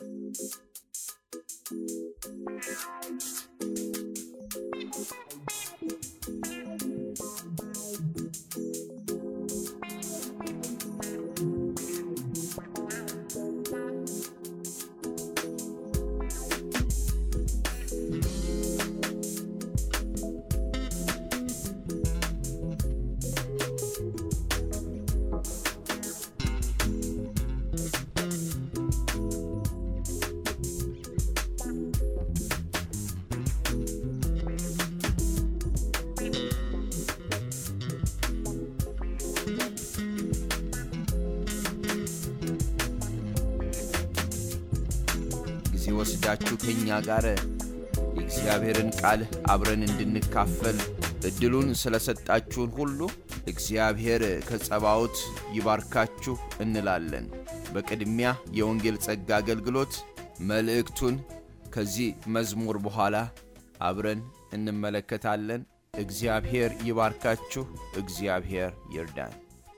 ጊዜ ወስዳችሁ ከእኛ ጋር የእግዚአብሔርን ቃል አብረን እንድንካፈል እድሉን ስለሰጣችሁን ሁሉ እግዚአብሔር ከጸባዖት ይባርካችሁ እንላለን። በቅድሚያ የወንጌል ጸጋ አገልግሎት መልእክቱን ከዚህ መዝሙር በኋላ አብረን እንመለከታለን። እግዚአብሔር ይባርካችሁ። እግዚአብሔር ይርዳን።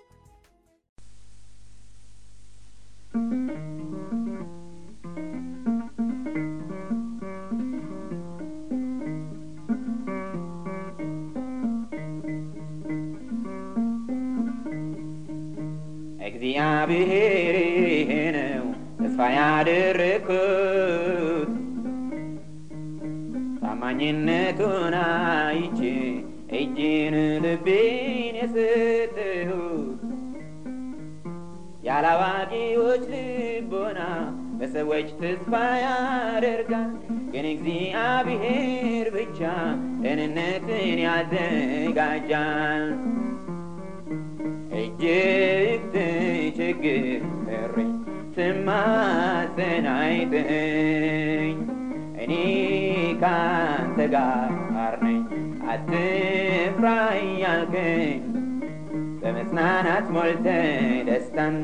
እግዚአብሔር ነው ተስፋ ያደረግኩት ታማኝነቱን አይቼ እጅን ልቤን የሰጠሁት ያላዋቂዎች ልቦና በሰዎች ተስፋ ያደርጋል፣ ግን እግዚአብሔር ብቻ ደህንነትን ያዘጋጃል። እጅግ ተቸግሬ ስማጸን አይተኸኝ፣ እኔ ካንተ ጋር ነኝ አትፍራ እያልከኝ በመጽናናት ሞልተ ደስታን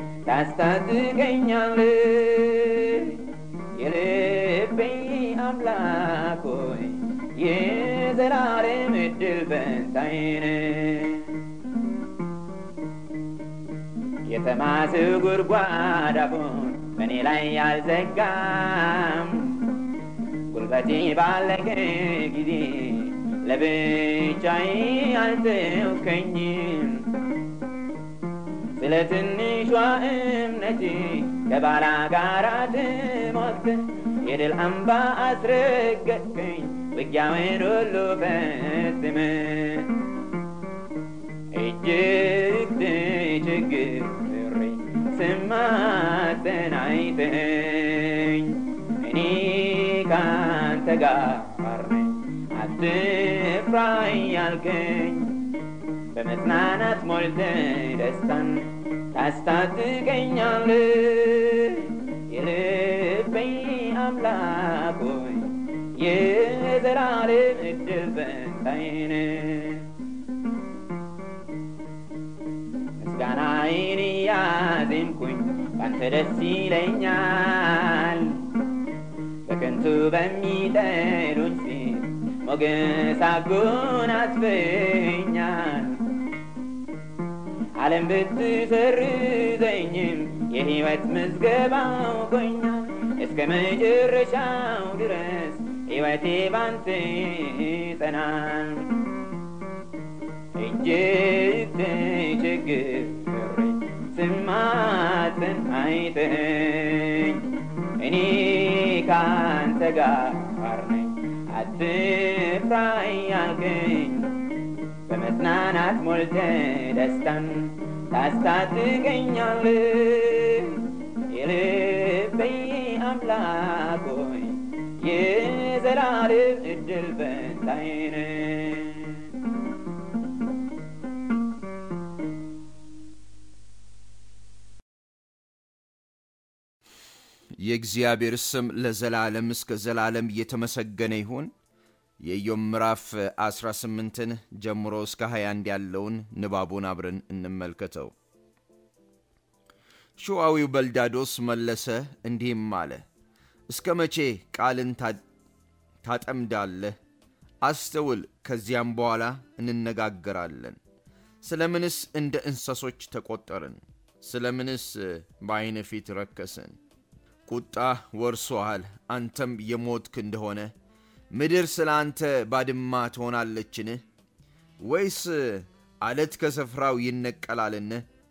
ታስታጥቀኛለህ። የልቤ አምላክ ሆይ የዘላለም ዕድል ፈንታዬ ነህ። የተማስው ጉድጓድ አፉን በእኔ ላይ ያልዘጋም ጉልበቴ ባለቀ ጊዜ ለብቻዬ አልተውከኝም። ስለ ትንሿ እምነቴ ከባላጋራ ተሟግተህ የድል አምባ አስረገጥከኝ ውጊያውን ሁሉ ፈጽመህ እጅግ ተቸግሬ ስማጸን አይተኸኝ እኔ ካንተ ጋር ነኝ አትፍራ እያልከኝ በመጽናናት ሞልተ ደስታን ታስታጥቀኛለህ። የልቤ አምላክ ሆይ የዘላለም ዕድል ፈንታዬ ነህ። ምስጋናዬን እያዜምኩኝ ባንተ ደስ ይለኛል። በከንቱ በሚጠሉኝ ፊት ሞገስ አጎናጽፈኛል። ዓለም ብትሰርዘኝም የሕይወት ምዝገባ አውቆኛል። እስከ መጨረሻው ድረስ ሕይወቴ ባንተ ይጸናል። እጅግ ተቸግሬ ስማጸን አይተኸኝ እኔ ካንተ ጋር ነኝ አትፍራ እያልከኝ በመጽናናት ሞልተ ደስታን ታስታጥቀኛለህ። የልቤ አምላክ ሆይ የዘላለም ዕድል ፈንታዬ ነህ። የእግዚአብሔር ስም ለዘላለም እስከ ዘላለም እየተመሰገነ ይሁን። የኢዮብ ምዕራፍ 18ን ጀምሮ እስከ 21 ያለውን ንባቡን አብረን እንመልከተው። ሹዋዊው በልዳዶስ መለሰ እንዲህም አለ፣ እስከ መቼ ቃልን ታጠምዳለህ? አስተውል፣ ከዚያም በኋላ እንነጋገራለን። ስለ ምንስ እንደ እንስሶች ተቆጠርን? ስለ ምንስ በዐይን ፊት ረከስን? ቁጣ ወርሶሃል፣ አንተም የሞትክ እንደሆነ ምድር ስለ አንተ ባድማ ትሆናለችን? ወይስ አለት ከስፍራው ይነቀላልን?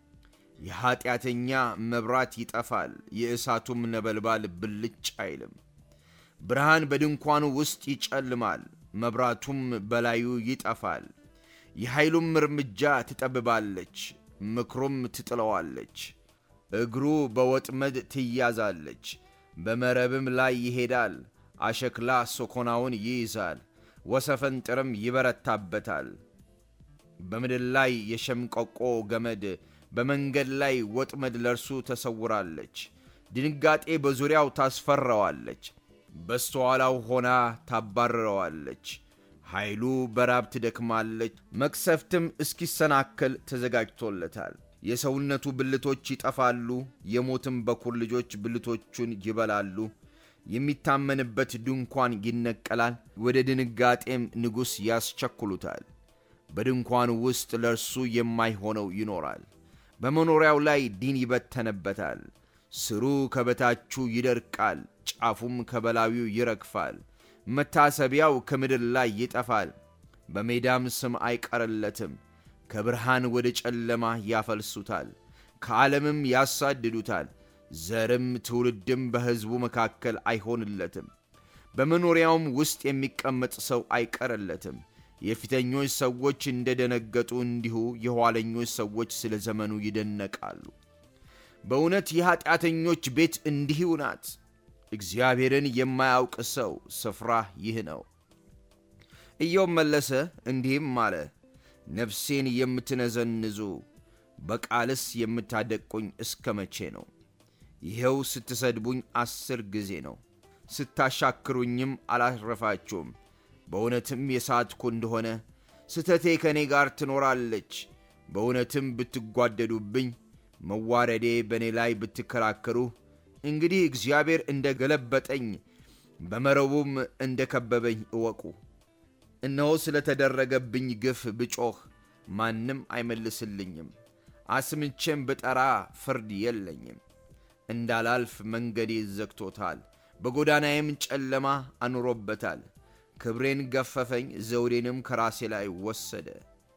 የኀጢአተኛ መብራት ይጠፋል፣ የእሳቱም ነበልባል ብልጭ አይልም። ብርሃን በድንኳኑ ውስጥ ይጨልማል፣ መብራቱም በላዩ ይጠፋል። የኃይሉም እርምጃ ትጠብባለች፣ ምክሩም ትጥለዋለች። እግሩ በወጥመድ ትያዛለች፣ በመረብም ላይ ይሄዳል። አሸክላ ሰኮናውን ይይዛል፣ ወሰፈንጥርም ይበረታበታል። በምድር ላይ የሸምቀቆ ገመድ በመንገድ ላይ ወጥመድ ለእርሱ ተሰውራለች። ድንጋጤ በዙሪያው ታስፈራዋለች፣ በስተኋላው ሆና ታባርረዋለች። ኃይሉ በራብ ትደክማለች፣ መቅሰፍትም እስኪሰናከል ተዘጋጅቶለታል። የሰውነቱ ብልቶች ይጠፋሉ፣ የሞትም በኩር ልጆች ብልቶቹን ይበላሉ። የሚታመንበት ድንኳን ይነቀላል፣ ወደ ድንጋጤም ንጉሥ ያስቸኩሉታል። በድንኳኑ ውስጥ ለእርሱ የማይሆነው ይኖራል። በመኖሪያው ላይ ዲን ይበተነበታል። ስሩ ከበታቹ ይደርቃል፣ ጫፉም ከበላዩ ይረግፋል። መታሰቢያው ከምድር ላይ ይጠፋል፣ በሜዳም ስም አይቀርለትም። ከብርሃን ወደ ጨለማ ያፈልሱታል፣ ከዓለምም ያሳድዱታል። ዘርም ትውልድም በሕዝቡ መካከል አይሆንለትም። በመኖሪያውም ውስጥ የሚቀመጥ ሰው አይቀርለትም። የፊተኞች ሰዎች እንደ ደነገጡ እንዲሁ የኋለኞች ሰዎች ስለ ዘመኑ ይደነቃሉ። በእውነት የኀጢአተኞች ቤት እንዲሁ ናት። እግዚአብሔርን የማያውቅ ሰው ስፍራ ይህ ነው። ኢዮብ መለሰ እንዲህም አለ፣ ነፍሴን የምትነዘንዙ በቃልስ የምታደቁኝ እስከ መቼ ነው? ይኸው ስትሰድቡኝ አስር ጊዜ ነው፣ ስታሻክሩኝም አላረፋችሁም። በእውነትም የሳትኩ እንደሆነ ስተቴ ከእኔ ጋር ትኖራለች። በእውነትም ብትጓደዱብኝ፣ መዋረዴ በእኔ ላይ ብትከራከሩ፣ እንግዲህ እግዚአብሔር እንደ ገለበጠኝ በመረቡም እንደ ከበበኝ እወቁ። እነሆ ስለ ተደረገብኝ ግፍ ብጮኽ ማንም አይመልስልኝም። አስምቼም ብጠራ ፍርድ የለኝም። እንዳላልፍ መንገዴ ዘግቶታል፣ በጎዳናዬም ጨለማ አኑሮበታል። ክብሬን ገፈፈኝ፣ ዘውዴንም ከራሴ ላይ ወሰደ።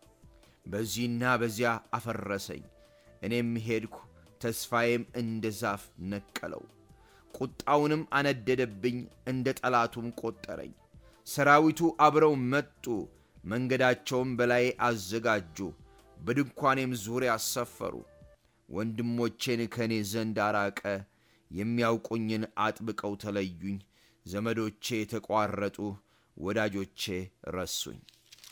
በዚህና በዚያ አፈረሰኝ። እኔም ሄድኩ፣ ተስፋዬም እንደ ዛፍ ነቀለው። ቁጣውንም አነደደብኝ፣ እንደ ጠላቱም ቆጠረኝ። ሰራዊቱ አብረው መጡ፣ መንገዳቸውም በላዬ አዘጋጁ፣ በድንኳኔም ዙሪያ ሰፈሩ። ወንድሞቼን ከእኔ ዘንድ አራቀ፣ የሚያውቁኝን አጥብቀው ተለዩኝ። ዘመዶቼ ተቋረጡ፣ ወዳጆቼ ረሱኝ።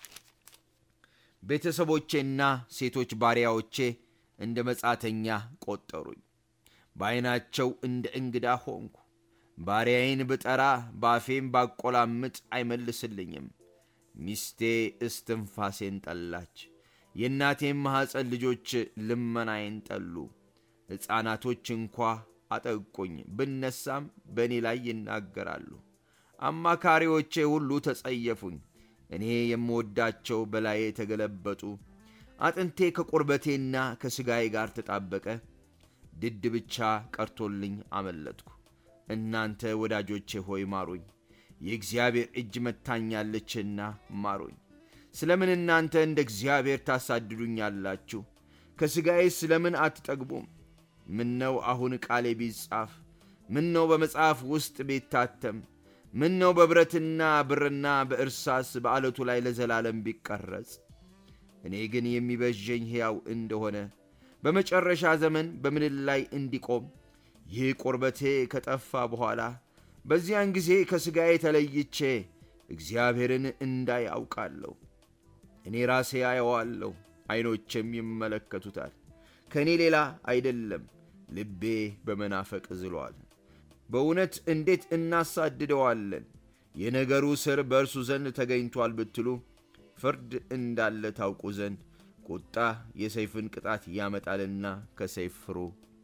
ቤተሰቦቼና ሴቶች ባሪያዎቼ እንደ መጻተኛ ቆጠሩኝ። በዐይናቸው እንደ እንግዳ ሆንኩ። ባሪያዬን ብጠራ በአፌም ባቆላምጥ አይመልስልኝም። ሚስቴ እስትንፋሴን ጠላች፣ የእናቴም ማኅፀን ልጆች ልመናዬን ጠሉ። ሕፃናቶች እንኳ አጠቁኝ፣ ብነሳም በእኔ ላይ ይናገራሉ። አማካሪዎቼ ሁሉ ተጸየፉኝ። እኔ የምወዳቸው በላዬ ተገለበጡ። አጥንቴ ከቁርበቴና ከሥጋዬ ጋር ተጣበቀ። ድድ ብቻ ቀርቶልኝ አመለጥኩ። እናንተ ወዳጆቼ ሆይ ማሩኝ፣ የእግዚአብሔር እጅ መታኛለችና ማሩኝ። ስለምን እናንተ እንደ እግዚአብሔር ታሳድዱኛላችሁ? ከሥጋዬ ስለምን አትጠግቡም? ምነው አሁን ቃሌ ቢጻፍ፣ ምነው በመጽሐፍ ውስጥ ቢታተም፣ ምነው በብረትና ብርና በእርሳስ በዓለቱ ላይ ለዘላለም ቢቀረጽ። እኔ ግን የሚበዠኝ ሕያው እንደሆነ በመጨረሻ ዘመን በምድር ላይ እንዲቆም ይህ ቁርበቴ ከጠፋ በኋላ በዚያን ጊዜ ከሥጋዬ ተለይቼ እግዚአብሔርን እንዳይ አውቃለሁ። እኔ ራሴ አየዋለሁ፣ ዐይኖቼም ይመለከቱታል። ከእኔ ሌላ አይደለም፣ ልቤ በመናፈቅ ዝሏል። በእውነት እንዴት እናሳድደዋለን? የነገሩ ሥር በእርሱ ዘንድ ተገኝቷል ብትሉ ፍርድ እንዳለ ታውቁ ዘንድ ቁጣ የሰይፍን ቅጣት ያመጣልና ከሰይፍ ፍሩ።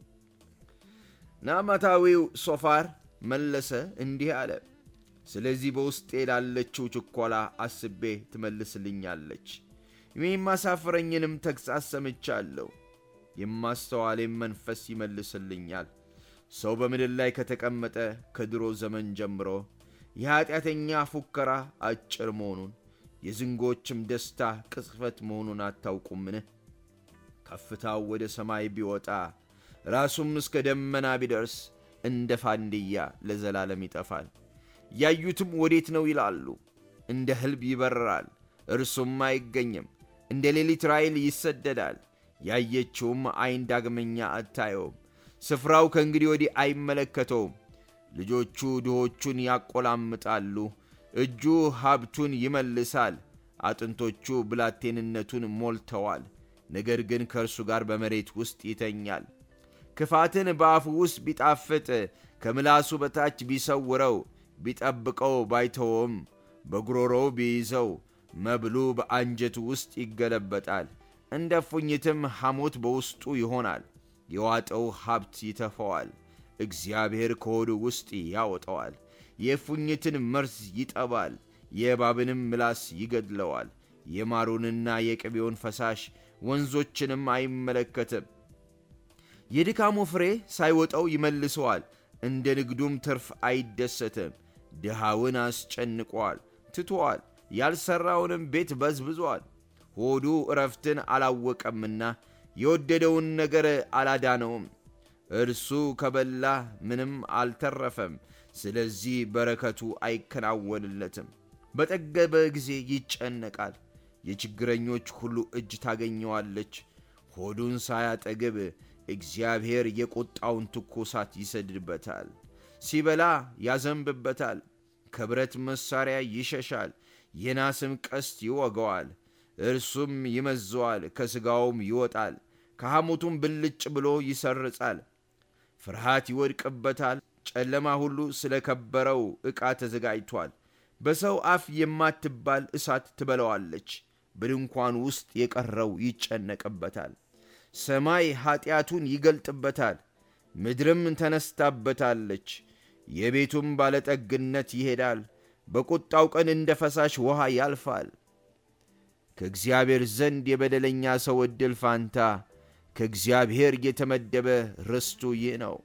ናዕማታዊው ሶፋር መለሰ እንዲህ አለ፣ ስለዚህ በውስጤ ላለችው ችኰላ አስቤ ትመልስልኛለች። የሚያሳፍረኝንም ተግሣጽ ሰምቻለሁ። የማስተዋሌም መንፈስ ይመልስልኛል። ሰው በምድር ላይ ከተቀመጠ ከድሮ ዘመን ጀምሮ የኀጢአተኛ ፉከራ አጭር መሆኑን የዝንጎችም ደስታ ቅጽፈት መሆኑን አታውቁምን? ከፍታው ወደ ሰማይ ቢወጣ ራሱም እስከ ደመና ቢደርስ እንደ ፋንድያ ለዘላለም ይጠፋል። ያዩትም ወዴት ነው ይላሉ። እንደ ሕልብ ይበርራል፣ እርሱም አይገኝም። እንደ ሌሊት ራእይል ይሰደዳል፣ ያየችውም ዐይን ዳግመኛ አታየውም። ስፍራው ከእንግዲህ ወዲህ አይመለከተውም። ልጆቹ ድሆቹን ያቆላምጣሉ፣ እጁ ሀብቱን ይመልሳል። አጥንቶቹ ብላቴንነቱን ሞልተዋል፣ ነገር ግን ከእርሱ ጋር በመሬት ውስጥ ይተኛል። ክፋትን በአፉ ውስጥ ቢጣፍጥ ከምላሱ በታች ቢሰውረው ቢጠብቀው ባይተወም በጉሮሮው ቢይዘው መብሉ በአንጀቱ ውስጥ ይገለበጣል። እንደ ፉኝትም ሐሞት በውስጡ ይሆናል። የዋጠው ሀብት ይተፈዋል፣ እግዚአብሔር ከሆዱ ውስጥ ያወጠዋል። የፉኝትን መርዝ ይጠባል፣ የእባብንም ምላስ ይገድለዋል። የማሩንና የቅቤውን ፈሳሽ ወንዞችንም አይመለከትም። የድካሙ ፍሬ ሳይወጣው ይመልሰዋል፣ እንደ ንግዱም ትርፍ አይደሰትም። ድሃውን አስጨንቋል፣ ትቶአል፣ ያልሠራውንም ቤት በዝብዟል። ሆዱ ዕረፍትን አላወቀምና የወደደውን ነገር አላዳነውም። እርሱ ከበላ ምንም አልተረፈም፣ ስለዚህ በረከቱ አይከናወንለትም። በጠገበ ጊዜ ይጨነቃል፣ የችግረኞች ሁሉ እጅ ታገኘዋለች። ሆዱን ሳያጠግብ እግዚአብሔር የቁጣውን ትኩሳት ይሰድድበታል። ሲበላ ያዘንብበታል፣ ከብረት መሣሪያ ይሸሻል፣ የናስም ቀስት ይወገዋል። እርሱም ይመዘዋል፣ ከሥጋውም ይወጣል፣ ከሐሞቱም ብልጭ ብሎ ይሰርጻል። ፍርሃት ይወድቅበታል። ጨለማ ሁሉ ስለ ከበረው ዕቃ ተዘጋጅቷል። በሰው አፍ የማትባል እሳት ትበለዋለች። በድንኳን ውስጥ የቀረው ይጨነቅበታል። ሰማይ ኀጢአቱን ይገልጥበታል፣ ምድርም ተነስታበታለች። የቤቱም ባለጠግነት ይሄዳል፣ በቁጣው ቀን እንደ ፈሳሽ ውሃ ያልፋል። ከእግዚአብሔር ዘንድ የበደለኛ ሰው ዕድል ፋንታ ከእግዚአብሔር የተመደበ ርስቱ ይህ ነው።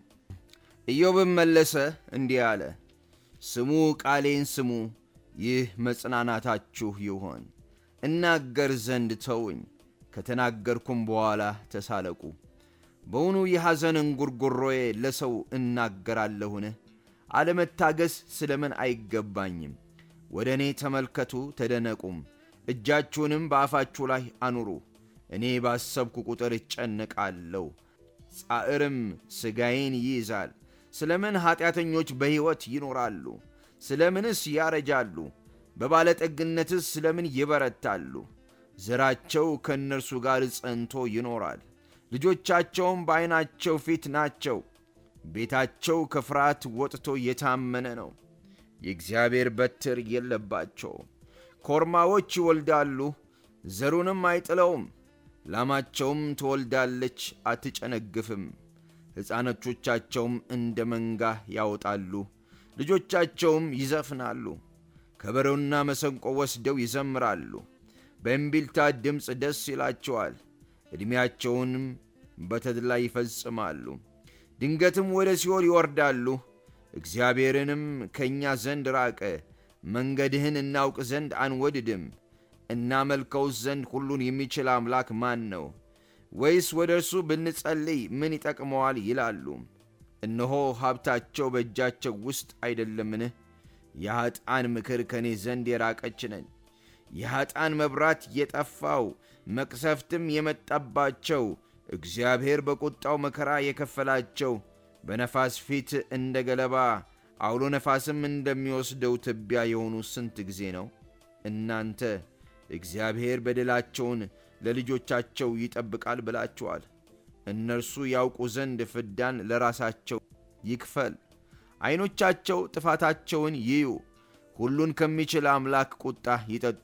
ኢዮብም መለሰ እንዲህ አለ፣ ስሙ ቃሌን ስሙ፣ ይህ መጽናናታችሁ ይሆን። እናገር ዘንድ ተውኝ፣ ከተናገርኩም በኋላ ተሳለቁ። በውኑ የሐዘን እንጉርጉሮዬ ለሰው እናገራለሁን? አለመታገስ ስለ ምን አይገባኝም? ወደ እኔ ተመልከቱ ተደነቁም፣ እጃችሁንም በአፋችሁ ላይ አኑሩ። እኔ ባሰብኩ ቁጥር እጨነቃለሁ፣ ጻዕርም ሥጋዬን ይይዛል። ስለ ምን ኀጢአተኞች በሕይወት ይኖራሉ? ስለ ምንስ ያረጃሉ? በባለጠግነትስ ስለ ምን ይበረታሉ? ዘራቸው ከእነርሱ ጋር ጸንቶ ይኖራል፣ ልጆቻቸውም በዐይናቸው ፊት ናቸው። ቤታቸው ከፍርሃት ወጥቶ የታመነ ነው፣ የእግዚአብሔር በትር የለባቸውም። ኮርማዎች ይወልዳሉ፣ ዘሩንም አይጥለውም። ላማቸውም ትወልዳለች፣ አትጨነግፍም። ሕፃኖቾቻቸውም እንደ መንጋ ያወጣሉ፣ ልጆቻቸውም ይዘፍናሉ። ከበሮና መሰንቆ ወስደው ይዘምራሉ፣ በእምቢልታ ድምፅ ደስ ይላቸዋል። ዕድሜያቸውንም በተድላ ይፈጽማሉ። ድንገትም ወደ ሲኦል ይወርዳሉ። እግዚአብሔርንም ከእኛ ዘንድ ራቀ፣ መንገድህን እናውቅ ዘንድ አንወድድም። እናመልከውስ ዘንድ ሁሉን የሚችል አምላክ ማን ነው? ወይስ ወደ እርሱ ብንጸልይ ምን ይጠቅመዋል? ይላሉ። እነሆ ሀብታቸው በእጃቸው ውስጥ አይደለምን? የኀጣን ምክር ከእኔ ዘንድ የራቀች ነች። የኀጣን መብራት የጠፋው መቅሰፍትም የመጣባቸው እግዚአብሔር በቁጣው መከራ የከፈላቸው በነፋስ ፊት እንደ ገለባ አውሎ ነፋስም እንደሚወስደው ትቢያ የሆኑ ስንት ጊዜ ነው? እናንተ እግዚአብሔር በደላቸውን ለልጆቻቸው ይጠብቃል ብላችኋል። እነርሱ ያውቁ ዘንድ ፍዳን ለራሳቸው ይክፈል። ዐይኖቻቸው ጥፋታቸውን ይዩ፣ ሁሉን ከሚችል አምላክ ቁጣ ይጠጡ።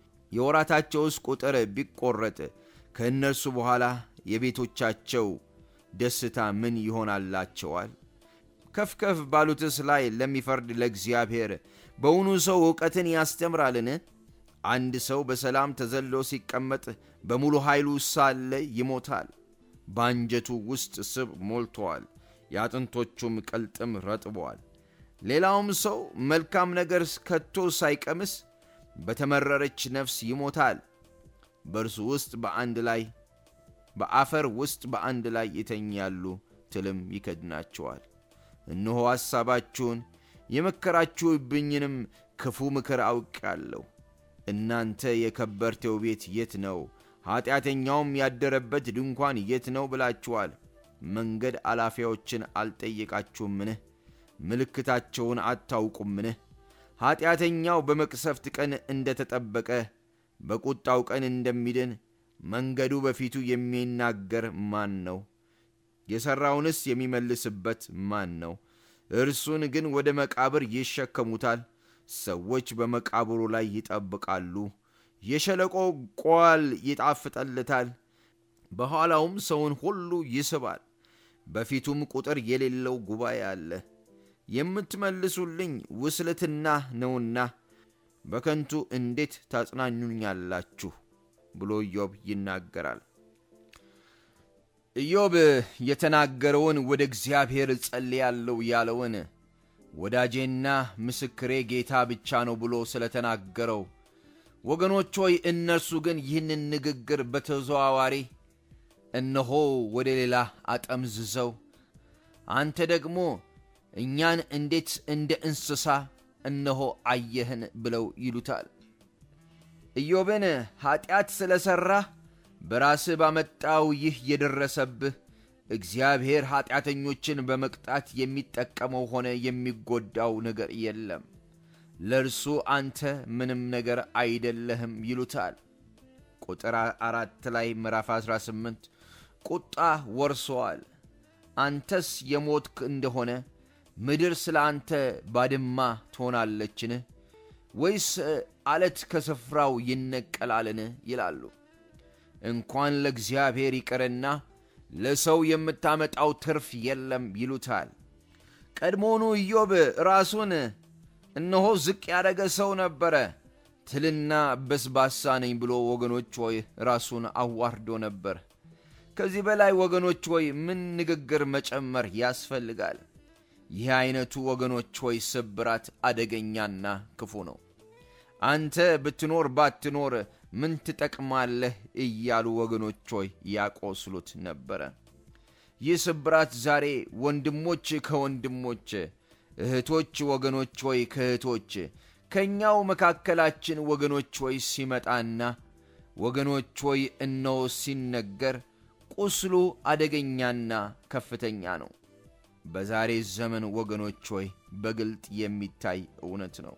የወራታቸውስ ቁጥር ቢቈረጥ ከእነርሱ በኋላ የቤቶቻቸው ደስታ ምን ይሆናላቸዋል? ከፍ ከፍ ባሉትስ ላይ ለሚፈርድ ለእግዚአብሔር በውኑ ሰው ዕውቀትን ያስተምራልን? አንድ ሰው በሰላም ተዘሎ ሲቀመጥ በሙሉ ኃይሉ ሳለ ይሞታል። በአንጀቱ ውስጥ ስብ ሞልቶአል፣ የአጥንቶቹም ቅልጥም ረጥበዋል። ሌላውም ሰው መልካም ነገር ከቶ ሳይቀምስ በተመረረች ነፍስ ይሞታል። በእርሱ ውስጥ በአንድ ላይ በአፈር ውስጥ በአንድ ላይ ይተኛሉ፣ ትልም ይከድናቸዋል። እነሆ ሐሳባችሁን የመከራችሁብኝንም ክፉ ምክር አውቃለሁ። እናንተ የከበርቴው ቤት የት ነው? ኀጢአተኛውም ያደረበት ድንኳን የት ነው ብላችኋል። መንገድ አላፊያዎችን አልጠየቃችሁምን? ምልክታቸውን አታውቁምን? ኀጢአተኛው በመቅሰፍት ቀን እንደ ተጠበቀ በቁጣው ቀን እንደሚድን መንገዱ በፊቱ የሚናገር ማን ነው? የሠራውንስ የሚመልስበት ማን ነው? እርሱን ግን ወደ መቃብር ይሸከሙታል። ሰዎች በመቃብሩ ላይ ይጠብቃሉ። የሸለቆ ቋል ይጣፍጠልታል፣ በኋላውም ሰውን ሁሉ ይስባል። በፊቱም ቁጥር የሌለው ጉባኤ አለ። የምትመልሱልኝ ውስልትና ነውና በከንቱ እንዴት ታጽናኙኛላችሁ? ብሎ ኢዮብ ይናገራል። ኢዮብ የተናገረውን ወደ እግዚአብሔር እጸልያለሁ ያለውን ወዳጄና ምስክሬ ጌታ ብቻ ነው ብሎ ስለተናገረው ወገኖች ሆይ እነርሱ ግን ይህንን ንግግር በተዘዋዋሪ እነሆ ወደ ሌላ አጠምዝዘው አንተ ደግሞ እኛን እንዴት እንደ እንስሳ እነሆ አየህን ብለው ይሉታል። ኢዮብን ኀጢአት ስለ ሠራህ በራስህ ባመጣው ይህ የደረሰብህ እግዚአብሔር ኀጢአተኞችን በመቅጣት የሚጠቀመው ሆነ የሚጎዳው ነገር የለም፣ ለእርሱ አንተ ምንም ነገር አይደለህም ይሉታል። ቁጥር አራት ላይ ምዕራፍ 18 ቁጣ ወርሶአል። አንተስ የሞትክ እንደሆነ ምድር ስለ አንተ ባድማ ትሆናለችን? ወይስ አለት ከስፍራው ይነቀላልን? ይላሉ። እንኳን ለእግዚአብሔር ይቅርና ለሰው የምታመጣው ትርፍ የለም ይሉታል። ቀድሞውኑ ኢዮብ ራሱን እነሆ ዝቅ ያደረገ ሰው ነበረ። ትልና በስባሳ ነኝ ብሎ ወገኖች ሆይ ራሱን አዋርዶ ነበር። ከዚህ በላይ ወገኖች ሆይ ምን ንግግር መጨመር ያስፈልጋል? ይህ ዐይነቱ ወገኖች ሆይ ስብራት አደገኛና ክፉ ነው። አንተ ብትኖር ባትኖር ምን ትጠቅማለህ እያሉ ወገኖች ሆይ ያቆስሉት ነበረ። ይህ ስብራት ዛሬ ወንድሞች ከወንድሞች እህቶች ወገኖች ሆይ ከእህቶች ከእኛው መካከላችን ወገኖች ሆይ ሲመጣና ወገኖች ሆይ እነሆ ሲነገር ቁስሉ አደገኛና ከፍተኛ ነው። በዛሬ ዘመን ወገኖች ሆይ በግልጥ የሚታይ እውነት ነው።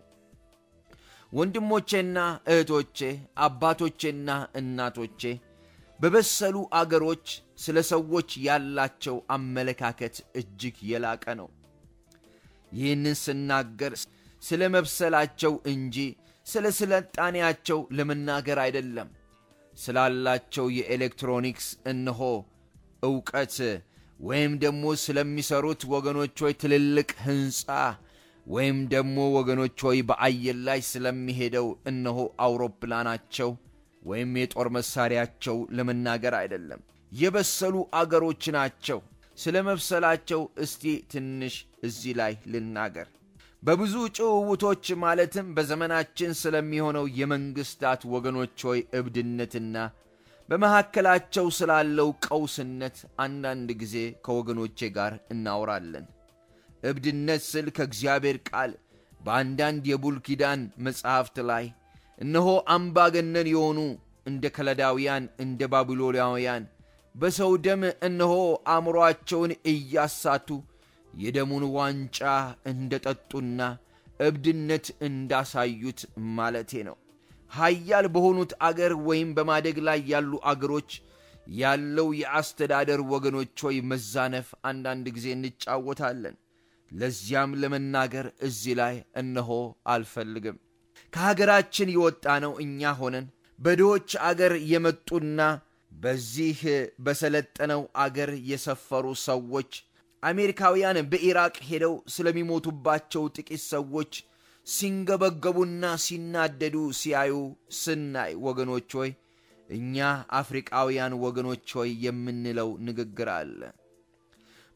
ወንድሞቼና እህቶቼ፣ አባቶቼና እናቶቼ በበሰሉ አገሮች ስለ ሰዎች ያላቸው አመለካከት እጅግ የላቀ ነው። ይህንን ስናገር ስለ መብሰላቸው እንጂ ስለ ስልጣኔያቸው ለመናገር አይደለም። ስላላቸው የኤሌክትሮኒክስ እነሆ ዕውቀት ወይም ደግሞ ስለሚሰሩት ወገኖች ሆይ ትልልቅ ሕንፃ ወይም ደግሞ ወገኖች ሆይ በአየር ላይ ስለሚሄደው እነሆ አውሮፕላናቸው ወይም የጦር መሳሪያቸው ለመናገር አይደለም። የበሰሉ አገሮች ናቸው። ስለ መብሰላቸው እስቲ ትንሽ እዚህ ላይ ልናገር። በብዙ ጭውውቶች ማለትም በዘመናችን ስለሚሆነው የመንግሥታት ወገኖች ሆይ እብድነትና በመካከላቸው ስላለው ቀውስነት አንዳንድ ጊዜ ከወገኖቼ ጋር እናወራለን። እብድነት ስል ከእግዚአብሔር ቃል በአንዳንድ የብሉይ ኪዳን መጻሕፍት ላይ እነሆ አምባገነን የሆኑ እንደ ከለዳውያን እንደ ባቢሎናውያን በሰው ደም እነሆ አእምሮአቸውን እያሳቱ የደሙን ዋንጫ እንደ ጠጡና እብድነት እንዳሳዩት ማለቴ ነው። ሀያል በሆኑት አገር ወይም በማደግ ላይ ያሉ አገሮች ያለው የአስተዳደር ወገኖች ሆይ መዛነፍ አንዳንድ ጊዜ እንጫወታለን። ለዚያም ለመናገር እዚህ ላይ እነሆ አልፈልግም። ከሀገራችን የወጣ ነው እኛ ሆነን በድሆች አገር የመጡና በዚህ በሰለጠነው አገር የሰፈሩ ሰዎች አሜሪካውያን በኢራቅ ሄደው ስለሚሞቱባቸው ጥቂት ሰዎች ሲንገበገቡና ሲናደዱ ሲያዩ ስናይ ወገኖች ሆይ እኛ አፍሪቃውያን ወገኖች ሆይ የምንለው ንግግር አለ።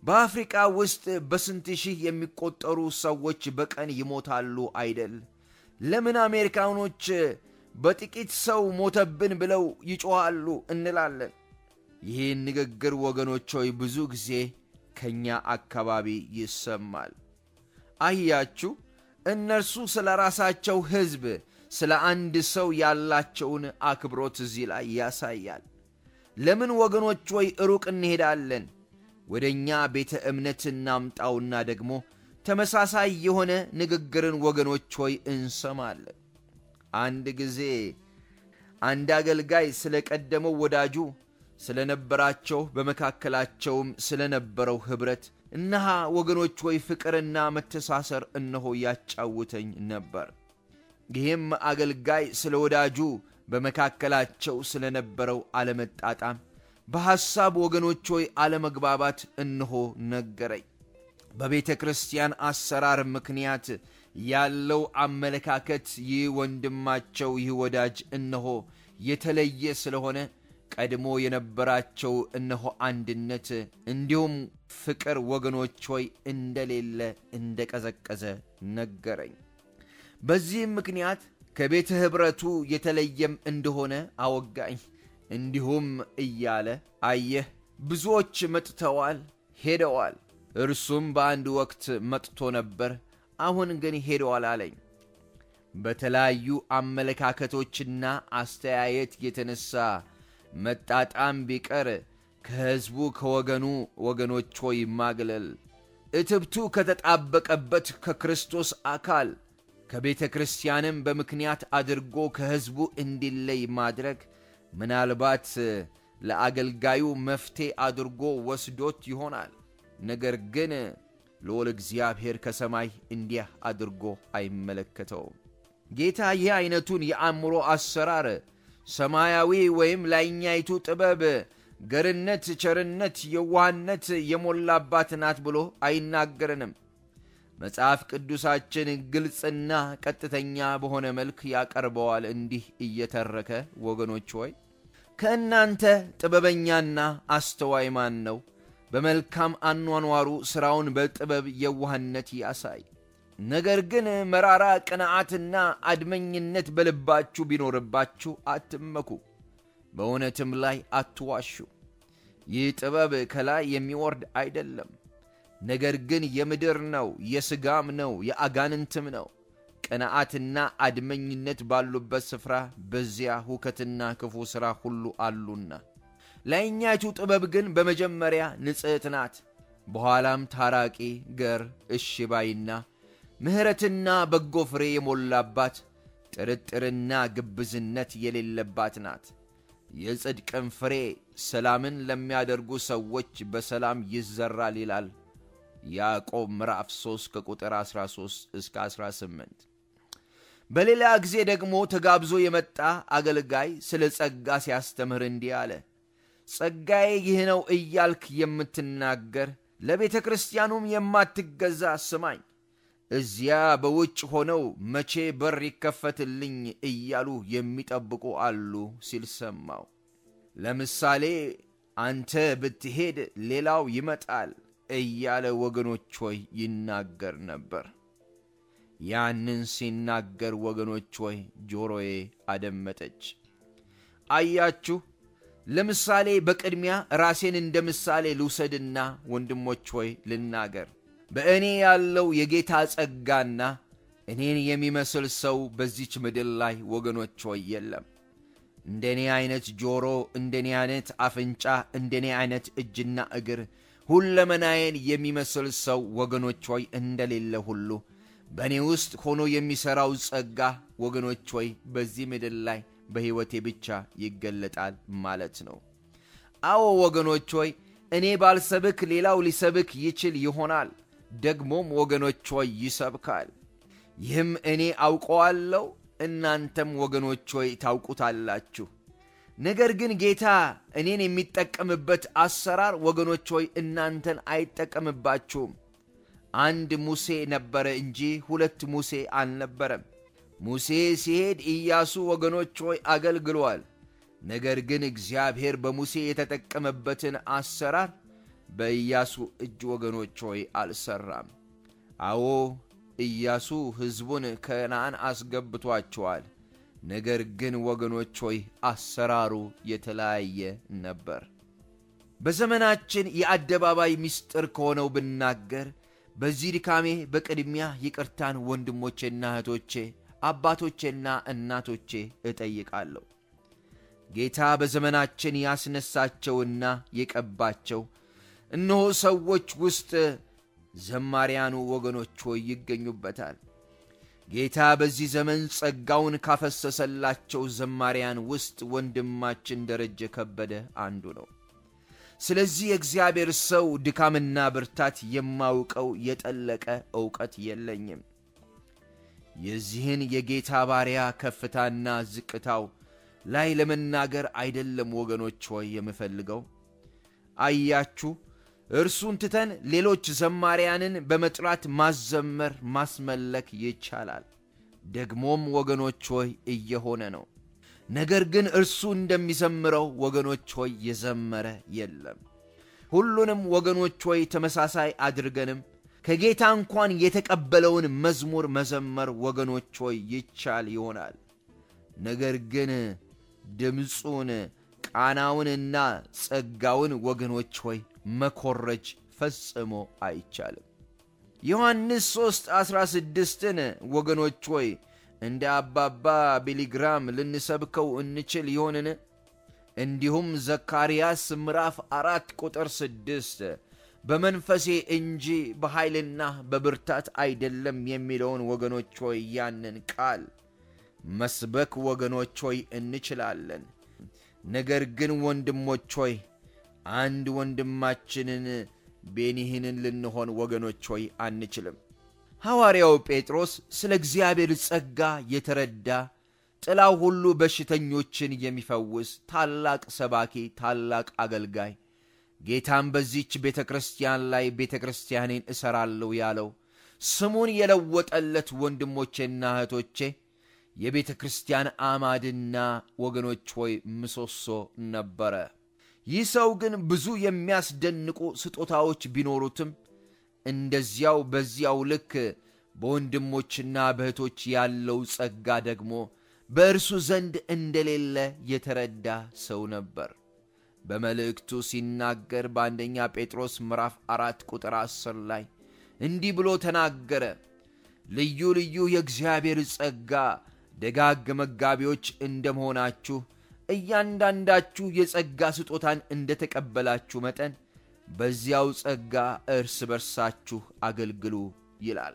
በአፍሪቃ ውስጥ በስንት ሺህ የሚቆጠሩ ሰዎች በቀን ይሞታሉ አይደል? ለምን አሜሪካኖች በጥቂት ሰው ሞተብን ብለው ይጮኻሉ እንላለን። ይህን ንግግር ወገኖች ሆይ ብዙ ጊዜ ከእኛ አካባቢ ይሰማል። አያችሁ፣ እነርሱ ስለ ራሳቸው ሕዝብ ስለ አንድ ሰው ያላቸውን አክብሮት እዚህ ላይ ያሳያል። ለምን ወገኖች ሆይ ሩቅ እንሄዳለን? ወደ እኛ ቤተ እምነት እናምጣውና ደግሞ ተመሳሳይ የሆነ ንግግርን ወገኖች ሆይ እንሰማለን። አንድ ጊዜ አንድ አገልጋይ ስለ ቀደመው ወዳጁ ስለነበራቸው በመካከላቸውም ስለነበረው ኅብረት እነሃ ወገኖች ሆይ ፍቅርና መተሳሰር እነሆ ያጫውተኝ ነበር። ይህም አገልጋይ ስለ ወዳጁ በመካከላቸው ስለነበረው አለመጣጣም፣ በሐሳብ ወገኖች ሆይ አለመግባባት እነሆ ነገረኝ። በቤተ ክርስቲያን አሰራር ምክንያት ያለው አመለካከት ይህ ወንድማቸው ይህ ወዳጅ እነሆ የተለየ ስለሆነ ቀድሞ የነበራቸው እነሆ አንድነት እንዲሁም ፍቅር ወገኖች ሆይ እንደሌለ እንደቀዘቀዘ ነገረኝ። በዚህም ምክንያት ከቤተ ኅብረቱ የተለየም እንደሆነ አወጋኝ። እንዲሁም እያለ አየህ፣ ብዙዎች መጥተዋል፣ ሄደዋል። እርሱም በአንድ ወቅት መጥቶ ነበር፣ አሁን ግን ሄደዋል አለኝ። በተለያዩ አመለካከቶችና አስተያየት የተነሳ መጣጣም ቢቀር ከሕዝቡ ከወገኑ ወገኖች ሆይ ማግለል እትብቱ ከተጣበቀበት ከክርስቶስ አካል ከቤተ ክርስቲያንም በምክንያት አድርጎ ከሕዝቡ እንዲለይ ማድረግ ምናልባት ለአገልጋዩ መፍትሔ አድርጎ ወስዶት ይሆናል። ነገር ግን ልዑል እግዚአብሔር ከሰማይ እንዲህ አድርጎ አይመለከተውም። ጌታ ይህ ዐይነቱን የአእምሮ አሰራር ሰማያዊ ወይም ላይኛይቱ ጥበብ ገርነት፣ ቸርነት፣ የዋህነት የሞላባት ናት ብሎ አይናገረንም። መጽሐፍ ቅዱሳችን ግልጽና ቀጥተኛ በሆነ መልክ ያቀርበዋል እንዲህ እየተረከ ወገኖች ሆይ ከእናንተ ጥበበኛና አስተዋይ ማን ነው? በመልካም አኗኗሩ ሥራውን በጥበብ የዋህነት ያሳይ። ነገር ግን መራራ ቅንዓትና አድመኝነት በልባችሁ ቢኖርባችሁ አትመኩ፣ በእውነትም ላይ አትዋሹ። ይህ ጥበብ ከላይ የሚወርድ አይደለም፣ ነገር ግን የምድር ነው፣ የሥጋም ነው፣ የአጋንንትም ነው። ቅንዓትና አድመኝነት ባሉበት ስፍራ በዚያ ሁከትና ክፉ ሥራ ሁሉ አሉና። ላይኛይቱ ጥበብ ግን በመጀመሪያ ንጽሕት ናት፣ በኋላም ታራቂ፣ ገር፣ እሺ ባይና ምሕረትና በጎ ፍሬ የሞላባት ጥርጥርና ግብዝነት የሌለባት ናት። የጽድቅም ፍሬ ሰላምን ለሚያደርጉ ሰዎች በሰላም ይዘራል ይላል ያዕቆብ ምዕራፍ 3 ከቁጥር 13 እስከ 18። በሌላ ጊዜ ደግሞ ተጋብዞ የመጣ አገልጋይ ስለ ጸጋ ሲያስተምር እንዲህ አለ። ጸጋዬ ይህ ነው እያልክ የምትናገር ለቤተ ክርስቲያኑም የማትገዛ ስማኝ። እዚያ በውጭ ሆነው መቼ በር ይከፈትልኝ እያሉ የሚጠብቁ አሉ ሲል ሰማው። ለምሳሌ አንተ ብትሄድ ሌላው ይመጣል እያለ ወገኖች ሆይ ይናገር ነበር። ያንን ሲናገር ወገኖች ሆይ ጆሮዬ አደመጠች። አያችሁ፣ ለምሳሌ በቅድሚያ ራሴን እንደ ምሳሌ ልውሰድና ወንድሞች ሆይ ልናገር። በእኔ ያለው የጌታ ጸጋና እኔን የሚመስል ሰው በዚች ምድር ላይ ወገኖች ሆይ የለም። እንደኔ ዐይነት ጆሮ፣ እንደኔ ዐይነት አፍንጫ፣ እንደኔ ዐይነት እጅና እግር ሁለመናዬን የሚመስል ሰው ወገኖች ሆይ እንደሌለ ሁሉ በእኔ ውስጥ ሆኖ የሚሠራው ጸጋ ወገኖች ሆይ በዚህ ምድር ላይ በሕይወቴ ብቻ ይገለጣል ማለት ነው። አዎ ወገኖች ሆይ እኔ ባልሰብክ ሌላው ሊሰብክ ይችል ይሆናል። ደግሞም ወገኖች ሆይ ይሰብካል። ይህም እኔ አውቀዋለሁ፣ እናንተም ወገኖች ሆይ ታውቁታላችሁ። ነገር ግን ጌታ እኔን የሚጠቀምበት አሰራር ወገኖች ሆይ እናንተን አይጠቀምባችሁም። አንድ ሙሴ ነበረ እንጂ ሁለት ሙሴ አልነበረም። ሙሴ ሲሄድ ኢያሱ ወገኖች ሆይ አገልግሏል። ነገር ግን እግዚአብሔር በሙሴ የተጠቀመበትን አሰራር በኢያሱ እጅ ወገኖች ሆይ አልሠራም። አዎ ኢያሱ ሕዝቡን ከነዓን አስገብቷቸዋል። ነገር ግን ወገኖች ሆይ አሰራሩ የተለያየ ነበር። በዘመናችን የአደባባይ ምስጢር ከሆነው ብናገር በዚህ ድካሜ በቅድሚያ ይቅርታን ወንድሞቼና እህቶቼ፣ አባቶቼና እናቶቼ እጠይቃለሁ። ጌታ በዘመናችን ያስነሳቸውና የቀባቸው እነሆ ሰዎች ውስጥ ዘማሪያኑ ወገኖች ሆይ ይገኙበታል። ጌታ በዚህ ዘመን ጸጋውን ካፈሰሰላቸው ዘማሪያን ውስጥ ወንድማችን ደረጀ ከበደ አንዱ ነው። ስለዚህ የእግዚአብሔር ሰው ድካምና ብርታት የማውቀው የጠለቀ ዕውቀት የለኝም። የዚህን የጌታ ባሪያ ከፍታና ዝቅታው ላይ ለመናገር አይደለም ወገኖች ሆይ የምፈልገው። አያችሁ እርሱን ትተን ሌሎች ዘማሪያንን በመጥራት ማዘመር ማስመለክ ይቻላል። ደግሞም ወገኖች ሆይ እየሆነ ነው። ነገር ግን እርሱ እንደሚዘምረው ወገኖች ሆይ የዘመረ የለም። ሁሉንም ወገኖች ሆይ ተመሳሳይ አድርገንም ከጌታ እንኳን የተቀበለውን መዝሙር መዘመር ወገኖች ሆይ ይቻል ይሆናል። ነገር ግን ድምፁን ቃናውንና ጸጋውን ወገኖች ሆይ መኮረጅ ፈጽሞ አይቻልም። ዮሐንስ 3 16ን ወገኖች ሆይ እንደ አባባ ቢሊግራም ልንሰብከው እንችል ይሆንን? እንዲሁም ዘካርያስ ምዕራፍ አራት ቁጥር ስድስት በመንፈሴ እንጂ በኃይልና በብርታት አይደለም የሚለውን ወገኖች ሆይ ያንን ቃል መስበክ ወገኖች ሆይ እንችላለን። ነገር ግን ወንድሞች ሆይ አንድ ወንድማችንን ቤኒህንን ልንሆን ወገኖች ሆይ አንችልም። ሐዋርያው ጴጥሮስ ስለ እግዚአብሔር ጸጋ የተረዳ ጥላው ሁሉ በሽተኞችን የሚፈውስ ታላቅ ሰባኪ፣ ታላቅ አገልጋይ ጌታም በዚች ቤተ ክርስቲያን ላይ ቤተ ክርስቲያኔን እሠራለሁ ያለው ስሙን የለወጠለት ወንድሞቼና እህቶቼ የቤተ ክርስቲያን አማድና ወገኖች ሆይ ምሰሶ ነበረ። ይህ ሰው ግን ብዙ የሚያስደንቁ ስጦታዎች ቢኖሩትም እንደዚያው በዚያው ልክ በወንድሞችና በእህቶች ያለው ጸጋ ደግሞ በእርሱ ዘንድ እንደሌለ የተረዳ ሰው ነበር። በመልእክቱ ሲናገር በአንደኛ ጴጥሮስ ምዕራፍ አራት ቁጥር አስር ላይ እንዲህ ብሎ ተናገረ። ልዩ ልዩ የእግዚአብሔር ጸጋ ደጋግ መጋቢዎች እንደ መሆናችሁ እያንዳንዳችሁ የጸጋ ስጦታን እንደ ተቀበላችሁ መጠን በዚያው ጸጋ እርስ በርሳችሁ አገልግሉ ይላል።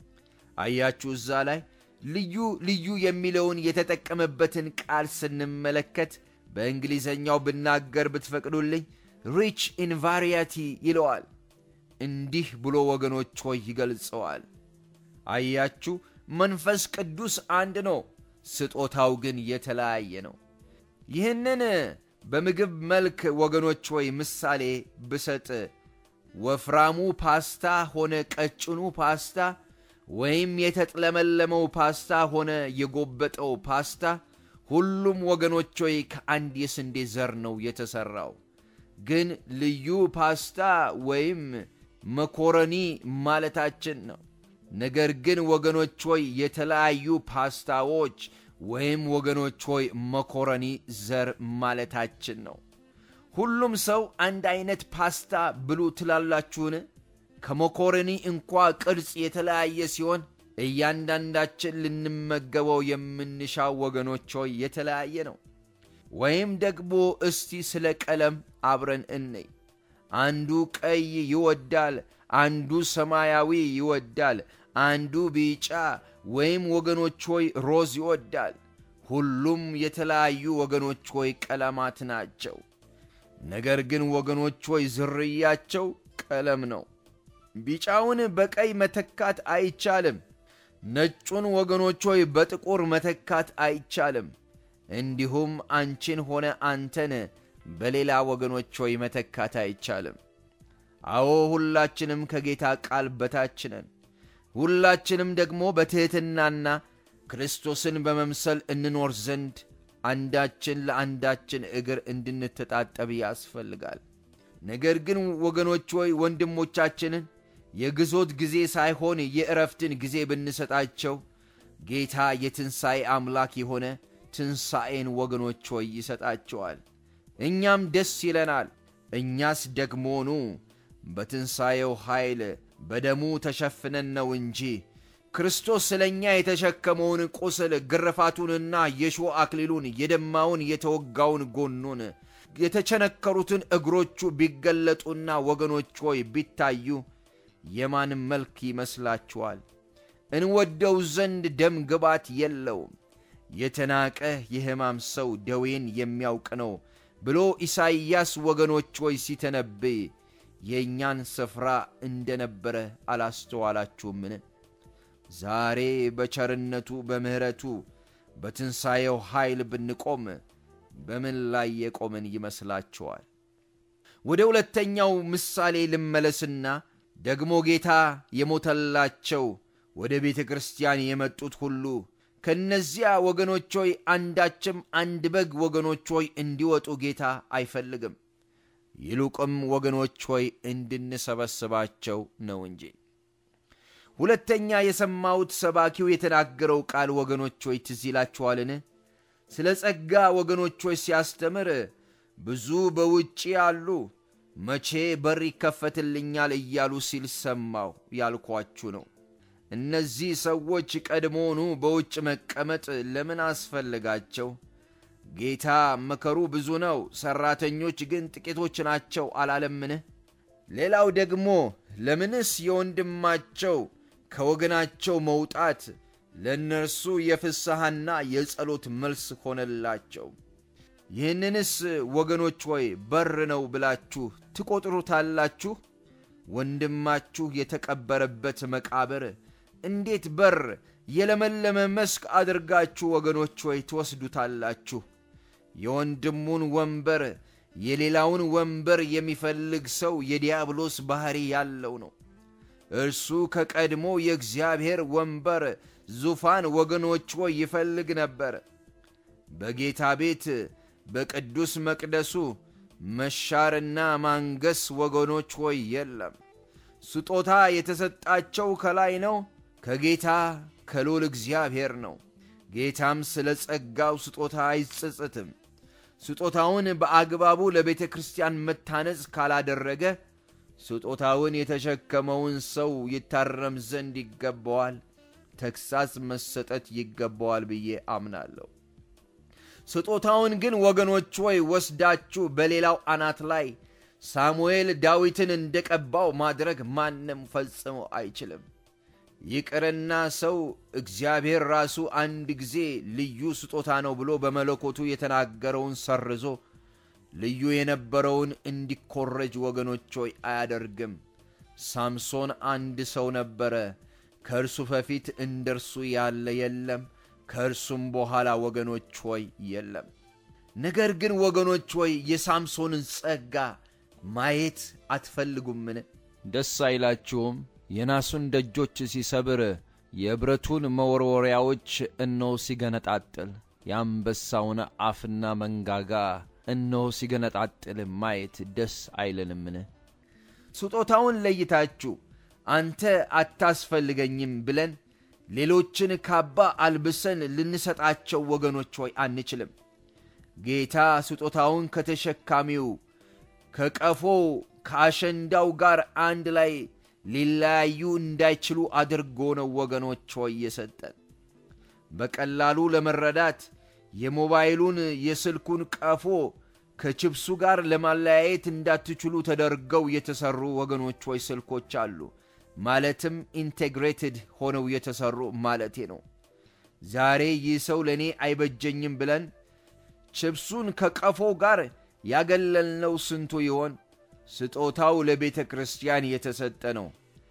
አያችሁ እዛ ላይ ልዩ ልዩ የሚለውን የተጠቀመበትን ቃል ስንመለከት በእንግሊዘኛው ብናገር ብትፈቅዱልኝ ሪች ኢን ቫሪያቲ ይለዋል። እንዲህ ብሎ ወገኖች ሆይ ይገልጸዋል። አያችሁ መንፈስ ቅዱስ አንድ ነው፣ ስጦታው ግን የተለያየ ነው። ይህንን በምግብ መልክ ወገኖች ሆይ ምሳሌ ብሰጥ ወፍራሙ ፓስታ ሆነ ቀጭኑ ፓስታ ወይም የተጥለመለመው ፓስታ ሆነ የጎበጠው ፓስታ ሁሉም ወገኖች ሆይ ከአንድ የስንዴ ዘር ነው የተሠራው። ግን ልዩ ፓስታ ወይም መኮረኒ ማለታችን ነው። ነገር ግን ወገኖች ሆይ የተለያዩ ፓስታዎች ወይም ወገኖች ሆይ መኮረኒ ዘር ማለታችን ነው። ሁሉም ሰው አንድ አይነት ፓስታ ብሉ ትላላችሁን? ከመኮረኒ እንኳ ቅርጽ የተለያየ ሲሆን እያንዳንዳችን ልንመገበው የምንሻው ወገኖች ሆይ የተለያየ ነው። ወይም ደግሞ እስቲ ስለ ቀለም አብረን እንይ። አንዱ ቀይ ይወዳል፣ አንዱ ሰማያዊ ይወዳል፣ አንዱ ቢጫ ወይም ወገኖች ሆይ ሮዝ ይወዳል። ሁሉም የተለያዩ ወገኖች ሆይ ቀለማት ናቸው። ነገር ግን ወገኖች ሆይ ዝርያቸው ቀለም ነው። ቢጫውን በቀይ መተካት አይቻልም። ነጩን ወገኖች ሆይ በጥቁር መተካት አይቻልም። እንዲሁም አንቺን ሆነ አንተን በሌላ ወገኖች ሆይ መተካት አይቻልም። አዎ ሁላችንም ከጌታ ቃል በታች ነን። ሁላችንም ደግሞ በትሕትናና ክርስቶስን በመምሰል እንኖር ዘንድ አንዳችን ለአንዳችን እግር እንድንተጣጠብ ያስፈልጋል። ነገር ግን ወገኖች ሆይ ወንድሞቻችንን የግዞት ጊዜ ሳይሆን የእረፍትን ጊዜ ብንሰጣቸው ጌታ የትንሣኤ አምላክ የሆነ ትንሣኤን ወገኖች ሆይ ይሰጣቸዋል። እኛም ደስ ይለናል። እኛስ ደግሞኑ በትንሣኤው ኃይል በደሙ ተሸፍነን ነው እንጂ ክርስቶስ ስለ እኛ የተሸከመውን ቁስል ግርፋቱንና የሾህ አክሊሉን የደማውን የተወጋውን ጎኑን የተቸነከሩትን እግሮቹ ቢገለጡና ወገኖች ሆይ ቢታዩ የማን መልክ ይመስላችኋል? እንወደው ዘንድ ደም ግባት የለውም። የተናቀ የሕማም ሰው ደዌን የሚያውቅ ነው ብሎ ኢሳይያስ ወገኖች ሆይ ሲተነብይ የእኛን ስፍራ እንደነበረ አላስተዋላችሁምን? ዛሬ በቸርነቱ በምሕረቱ በትንሣኤው ኃይል ብንቆም በምን ላይ የቆምን ይመስላችኋል? ወደ ሁለተኛው ምሳሌ ልመለስና ደግሞ ጌታ የሞተላቸው ወደ ቤተ ክርስቲያን የመጡት ሁሉ ከእነዚያ ወገኖች ሆይ አንዳችም አንድ በግ ወገኖች ሆይ እንዲወጡ ጌታ አይፈልግም። ይልቁም ወገኖች ሆይ እንድንሰበስባቸው ነው እንጂ። ሁለተኛ የሰማሁት ሰባኪው የተናገረው ቃል ወገኖች ሆይ ትዝ ይላችኋልን? ስለ ጸጋ ወገኖች ሆይ ሲያስተምር ብዙ በውጭ ያሉ መቼ በር ይከፈትልኛል እያሉ ሲል ሰማሁ ያልኳችሁ ነው። እነዚህ ሰዎች ቀድሞውኑ በውጭ መቀመጥ ለምን አስፈልጋቸው? ጌታ መከሩ ብዙ ነው፣ ሠራተኞች ግን ጥቂቶች ናቸው አላለምን? ሌላው ደግሞ ለምንስ የወንድማቸው ከወገናቸው መውጣት ለእነርሱ የፍስሐና የጸሎት መልስ ሆነላቸው? ይህንንስ ወገኖች ሆይ በር ነው ብላችሁ ትቈጥሩታላችሁ? ወንድማችሁ የተቀበረበት መቃብር እንዴት በር የለመለመ መስክ አድርጋችሁ ወገኖች ሆይ ትወስዱታላችሁ? የወንድሙን ወንበር የሌላውን ወንበር የሚፈልግ ሰው የዲያብሎስ ባሕሪ ያለው ነው። እርሱ ከቀድሞ የእግዚአብሔር ወንበር ዙፋን ወገኖች ሆይ ይፈልግ ነበር። በጌታ ቤት በቅዱስ መቅደሱ መሻርና ማንገስ ወገኖች ሆይ የለም። ስጦታ የተሰጣቸው ከላይ ነው፣ ከጌታ ከልዑል እግዚአብሔር ነው። ጌታም ስለ ጸጋው ስጦታ አይጸጸትም። ስጦታውን በአግባቡ ለቤተ ክርስቲያን መታነጽ ካላደረገ ስጦታውን የተሸከመውን ሰው ይታረም ዘንድ ይገባዋል፣ ተግሣጽ መሰጠት ይገባዋል ብዬ አምናለሁ። ስጦታውን ግን ወገኖች ሆይ ወስዳችሁ በሌላው አናት ላይ ሳሙኤል ዳዊትን እንደ ቀባው ማድረግ ማንም ፈጽሞ አይችልም። ይቅርና ሰው እግዚአብሔር ራሱ አንድ ጊዜ ልዩ ስጦታ ነው ብሎ በመለኮቱ የተናገረውን ሰርዞ ልዩ የነበረውን እንዲኮረጅ ወገኖች ሆይ አያደርግም። ሳምሶን አንድ ሰው ነበረ፣ ከእርሱ በፊት እንደ እርሱ ያለ የለም፣ ከእርሱም በኋላ ወገኖች ሆይ የለም። ነገር ግን ወገኖች ሆይ የሳምሶንን ጸጋ ማየት አትፈልጉምን? ደስ አይላችሁም? የናሱን ደጆች ሲሰብር የብረቱን መወርወሪያዎች እነሆ ሲገነጣጥል የአንበሳውን አፍና መንጋጋ እነሆ ሲገነጣጥል ማየት ደስ አይለንምን? ስጦታውን ለይታችሁ አንተ አታስፈልገኝም ብለን ሌሎችን ካባ አልብሰን ልንሰጣቸው ወገኖች ሆይ አንችልም። ጌታ ስጦታውን ከተሸካሚው ከቀፎው ከአሸንዳው ጋር አንድ ላይ ሊለያዩ እንዳይችሉ አድርጎ ነው ወገኖች ሆይ የሰጠን። በቀላሉ ለመረዳት የሞባይሉን የስልኩን ቀፎ ከችብሱ ጋር ለማለያየት እንዳትችሉ ተደርገው የተሰሩ ወገኖች ሆይ ስልኮች አሉ። ማለትም ኢንቴግሬትድ ሆነው የተሰሩ ማለቴ ነው። ዛሬ ይህ ሰው ለእኔ አይበጀኝም ብለን ችብሱን ከቀፎው ጋር ያገለልነው ስንቱ ይሆን? ስጦታው ለቤተ ክርስቲያን የተሰጠ ነው።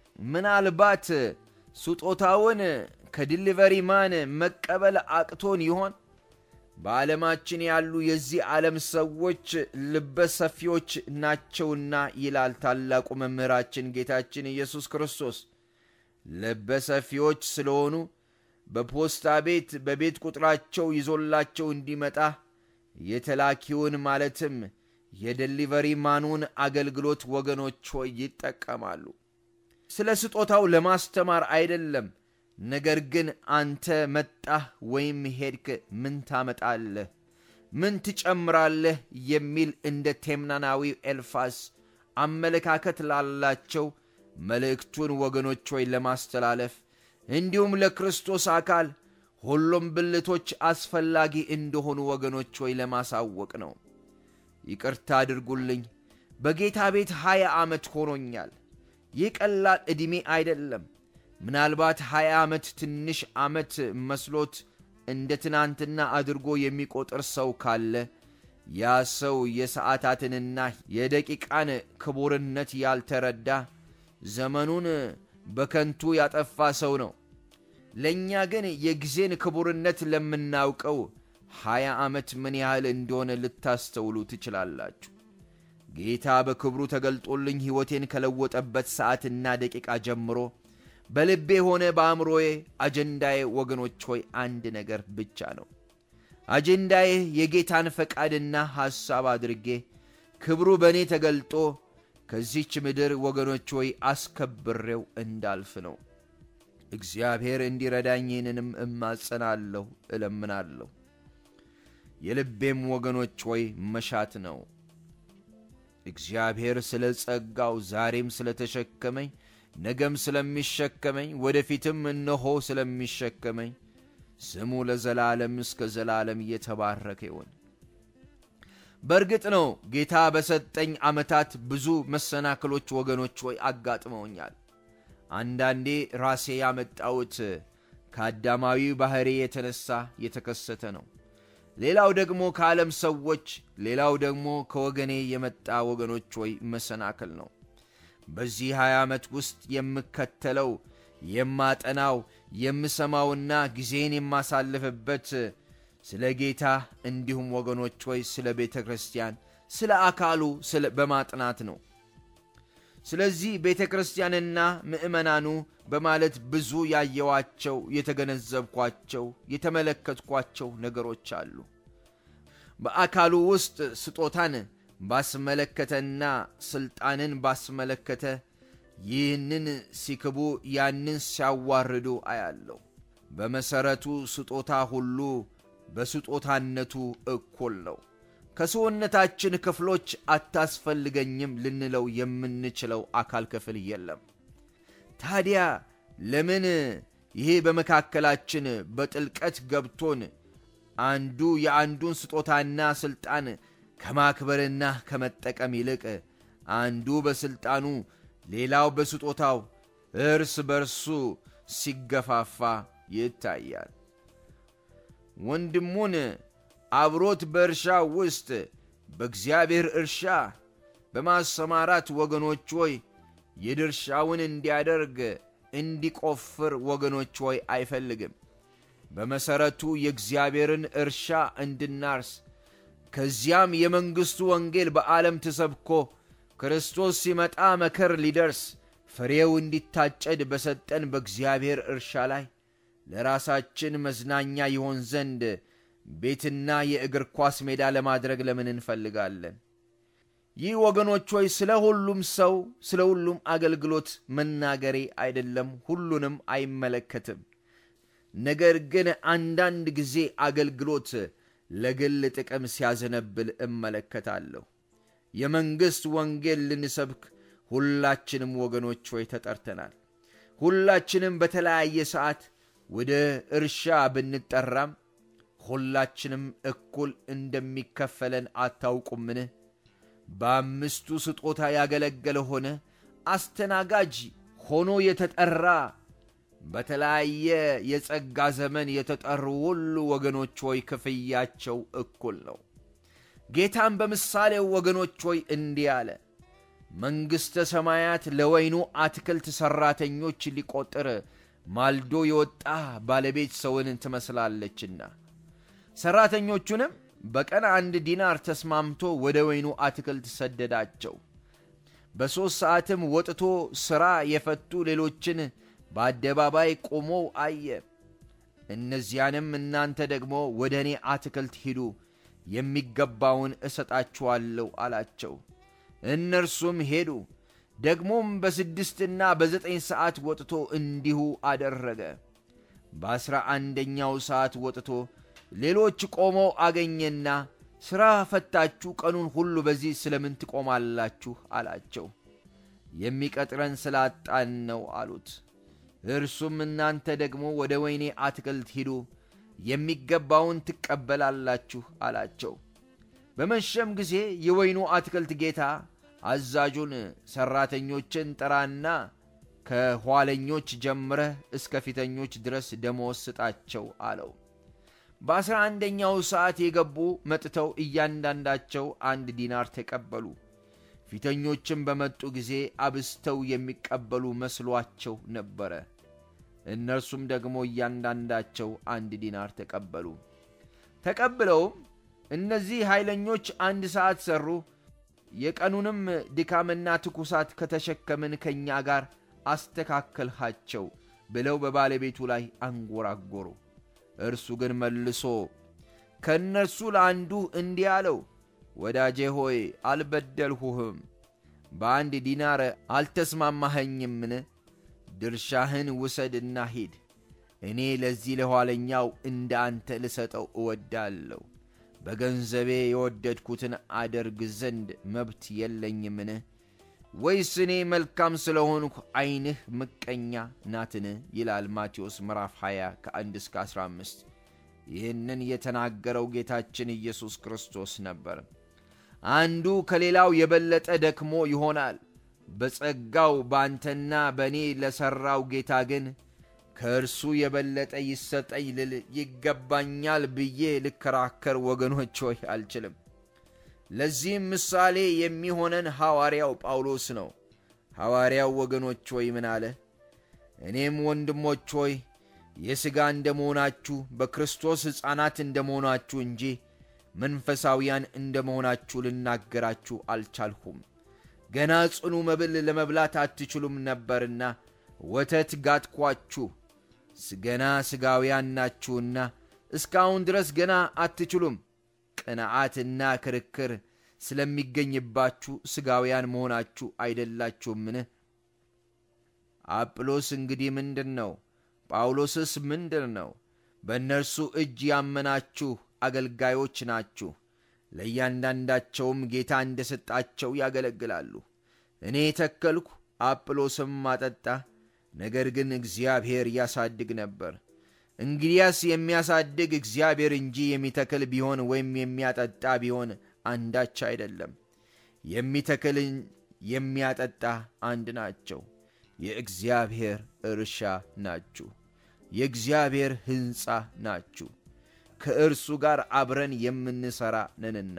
ምናልባት ስጦታውን ከዲሊቨሪ ማን መቀበል አቅቶን ይሆን? በዓለማችን ያሉ የዚህ ዓለም ሰዎች ልበ ሰፊዎች ናቸውና ይላል ታላቁ መምህራችን ጌታችን ኢየሱስ ክርስቶስ። ልበ ሰፊዎች ስለሆኑ በፖስታ ቤት በቤት ቁጥራቸው ይዞላቸው እንዲመጣ የተላኪውን ማለትም የደሊቨሪ ማኑን አገልግሎት ወገኖች ሆይ ይጠቀማሉ። ስለ ስጦታው ለማስተማር አይደለም። ነገር ግን አንተ መጣህ ወይም ሄድክ ምን ታመጣለህ? ምን ትጨምራለህ? የሚል እንደ ቴምናናዊው ኤልፋስ አመለካከት ላላቸው መልእክቱን ወገኖች ሆይ ለማስተላለፍ እንዲሁም ለክርስቶስ አካል ሁሉም ብልቶች አስፈላጊ እንደሆኑ ወገኖች ሆይ ለማሳወቅ ነው። ይቅርታ አድርጉልኝ። በጌታ ቤት ሀያ ዓመት ሆኖኛል። ይህ ቀላል ዕድሜ አይደለም። ምናልባት ሀያ ዓመት ትንሽ ዓመት መስሎት እንደ ትናንትና አድርጎ የሚቆጥር ሰው ካለ ያ ሰው የሰዓታትንና የደቂቃን ክቡርነት ያልተረዳ ዘመኑን በከንቱ ያጠፋ ሰው ነው። ለእኛ ግን የጊዜን ክቡርነት ለምናውቀው ሀያ ዓመት ምን ያህል እንደሆነ ልታስተውሉ ትችላላችሁ። ጌታ በክብሩ ተገልጦልኝ ሕይወቴን ከለወጠበት ሰዓትና ደቂቃ ጀምሮ በልቤ ሆነ በአእምሮዬ አጀንዳዬ ወገኖች ሆይ አንድ ነገር ብቻ ነው። አጀንዳዬ የጌታን ፈቃድና ሐሳብ አድርጌ ክብሩ በእኔ ተገልጦ ከዚች ምድር ወገኖች ሆይ አስከብሬው እንዳልፍ ነው። እግዚአብሔር እንዲረዳኝ ይህንንም እማጸናለሁ፣ እለምናለሁ። የልቤም ወገኖች ሆይ መሻት ነው። እግዚአብሔር ስለ ጸጋው ዛሬም ስለ ተሸከመኝ ነገም ስለሚሸከመኝ ወደፊትም እነሆ ስለሚሸከመኝ ስሙ ለዘላለም እስከ ዘላለም እየተባረከ ይሆን። በእርግጥ ነው ጌታ በሰጠኝ ዓመታት ብዙ መሰናክሎች ወገኖች ሆይ አጋጥመውኛል። አንዳንዴ ራሴ ያመጣሁት ከአዳማዊ ባሕሪ የተነሣ የተከሰተ ነው። ሌላው ደግሞ ከዓለም ሰዎች፣ ሌላው ደግሞ ከወገኔ የመጣ ወገኖች ሆይ መሰናክል ነው። በዚህ ሀያ ዓመት ውስጥ የምከተለው የማጠናው የምሰማውና ጊዜን የማሳልፍበት ስለ ጌታ እንዲሁም ወገኖች ሆይ ስለ ቤተ ክርስቲያን ስለ አካሉ በማጥናት ነው። ስለዚህ ቤተ ክርስቲያንና ምዕመናኑ በማለት ብዙ ያየዋቸው፣ የተገነዘብኳቸው፣ የተመለከትኳቸው ነገሮች አሉ። በአካሉ ውስጥ ስጦታን ባስመለከተና ሥልጣንን ባስመለከተ ይህንን ሲክቡ ያንን ሲያዋርዱ አያለሁ። በመሠረቱ ስጦታ ሁሉ በስጦታነቱ እኩል ነው። ከሰውነታችን ክፍሎች አታስፈልገኝም ልንለው የምንችለው አካል ክፍል የለም። ታዲያ ለምን ይሄ በመካከላችን በጥልቀት ገብቶን አንዱ የአንዱን ስጦታና ሥልጣን ከማክበርና ከመጠቀም ይልቅ አንዱ በሥልጣኑ ሌላው በስጦታው እርስ በርሱ ሲገፋፋ ይታያል። ወንድሙን አብሮት በእርሻ ውስጥ በእግዚአብሔር እርሻ በማሰማራት ወገኖች ሆይ የድርሻውን እንዲያደርግ እንዲቆፍር ወገኖች ሆይ አይፈልግም። በመሠረቱ የእግዚአብሔርን እርሻ እንድናርስ ከዚያም የመንግሥቱ ወንጌል በዓለም ተሰብኮ ክርስቶስ ሲመጣ መከር ሊደርስ ፍሬው እንዲታጨድ በሰጠን በእግዚአብሔር እርሻ ላይ ለራሳችን መዝናኛ ይሆን ዘንድ ቤትና የእግር ኳስ ሜዳ ለማድረግ ለምን እንፈልጋለን? ይህ ወገኖች ሆይ ስለ ሁሉም ሰው ስለ ሁሉም አገልግሎት መናገሬ አይደለም፣ ሁሉንም አይመለከትም። ነገር ግን አንዳንድ ጊዜ አገልግሎት ለግል ጥቅም ሲያዘነብል እመለከታለሁ። የመንግሥት ወንጌል ልንሰብክ ሁላችንም ወገኖች ሆይ ተጠርተናል። ሁላችንም በተለያየ ሰዓት ወደ እርሻ ብንጠራም ሁላችንም እኩል እንደሚከፈለን አታውቁምን? በአምስቱ ስጦታ ያገለገለ ሆነ አስተናጋጅ ሆኖ የተጠራ በተለያየ የጸጋ ዘመን የተጠሩ ሁሉ ወገኖች ሆይ ክፍያቸው እኩል ነው። ጌታም በምሳሌው ወገኖች ሆይ እንዲህ አለ፣ መንግሥተ ሰማያት ለወይኑ አትክልት ሠራተኞች ሊቆጥር ማልዶ የወጣ ባለቤት ሰውን ትመስላለችና ሠራተኞቹንም በቀን አንድ ዲናር ተስማምቶ ወደ ወይኑ አትክልት ሰደዳቸው። በሦስት ሰዓትም ወጥቶ ሥራ የፈቱ ሌሎችን በአደባባይ ቆመው አየ። እነዚያንም እናንተ ደግሞ ወደ እኔ አትክልት ሂዱ፣ የሚገባውን እሰጣችኋለሁ አላቸው። እነርሱም ሄዱ። ደግሞም በስድስትና በዘጠኝ ሰዓት ወጥቶ እንዲሁ አደረገ። በአሥራ አንደኛው ሰዓት ወጥቶ ሌሎች ቆመው አገኘና ሥራ ፈታችሁ ቀኑን ሁሉ በዚህ ስለምን ትቆማላችሁ? አላቸው። የሚቀጥረን ስላጣን ነው አሉት። እርሱም እናንተ ደግሞ ወደ ወይኔ አትክልት ሂዱ፣ የሚገባውን ትቀበላላችሁ አላቸው። በመሸም ጊዜ የወይኑ አትክልት ጌታ አዛዡን ሠራተኞችን ጥራና ከኋለኞች ጀምረህ እስከ ፊተኞች ድረስ ደሞዝ ስጣቸው አለው። በአሥራ አንደኛው ሰዓት የገቡ መጥተው እያንዳንዳቸው አንድ ዲናር ተቀበሉ። ፊተኞችም በመጡ ጊዜ አብስተው የሚቀበሉ መስሏቸው ነበረ። እነርሱም ደግሞ እያንዳንዳቸው አንድ ዲናር ተቀበሉ። ተቀብለውም እነዚህ ኃይለኞች አንድ ሰዓት ሠሩ፣ የቀኑንም ድካምና ትኩሳት ከተሸከምን ከእኛ ጋር አስተካከልሃቸው ብለው በባለቤቱ ላይ አንጎራጎሩ። እርሱ ግን መልሶ ከእነርሱ ለአንዱ እንዲህ አለው፣ ወዳጄ ሆይ አልበደልሁህም። በአንድ ዲናር አልተስማማኸኝምን? ድርሻህን ውሰድና ሂድ። እኔ ለዚህ ለኋለኛው እንደ አንተ ልሰጠው እወዳለሁ። በገንዘቤ የወደድኩትን አደርግ ዘንድ መብት የለኝምን? ወይስ እኔ መልካም ስለሆንሁ ዐይንህ ምቀኛ ናትን? ይላል ማቴዎስ ምዕራፍ 20 ከ1 እስከ 15። ይህንን የተናገረው ጌታችን ኢየሱስ ክርስቶስ ነበር። አንዱ ከሌላው የበለጠ ደክሞ ይሆናል። በጸጋው በአንተና በእኔ ለሠራው ጌታ ግን ከእርሱ የበለጠ ይሰጠኝ ልል ይገባኛል ብዬ ልከራከር ወገኖች ሆይ አልችልም። ለዚህም ምሳሌ የሚሆነን ሐዋርያው ጳውሎስ ነው። ሐዋርያው ወገኖች ሆይ ምን አለ? እኔም ወንድሞች ሆይ የሥጋ እንደ መሆናችሁ በክርስቶስ ሕፃናት እንደ መሆናችሁ እንጂ መንፈሳውያን እንደ መሆናችሁ ልናገራችሁ አልቻልሁም። ገና ጽኑ መብል ለመብላት አትችሉም ነበርና ወተት ጋጥኳችሁ። ገና ሥጋውያን ናችሁና እስካሁን ድረስ ገና አትችሉም። ቅንዓትና ክርክር ስለሚገኝባችሁ ሥጋውያን መሆናችሁ አይደላችሁምን? አጵሎስ እንግዲህ ምንድን ነው? ጳውሎስስ ምንድን ነው? በእነርሱ እጅ ያመናችሁ አገልጋዮች ናችሁ። ለእያንዳንዳቸውም ጌታ እንደ ሰጣቸው ያገለግላሉ። እኔ ተከልኩ፣ አጵሎስም አጠጣ፣ ነገር ግን እግዚአብሔር ያሳድግ ነበር። እንግዲያስ የሚያሳድግ እግዚአብሔር እንጂ የሚተክል ቢሆን ወይም የሚያጠጣ ቢሆን አንዳች አይደለም። የሚተክል የሚያጠጣ አንድ ናቸው። የእግዚአብሔር እርሻ ናችሁ፣ የእግዚአብሔር ሕንፃ ናችሁ፣ ከእርሱ ጋር አብረን የምንሠራ ነንና።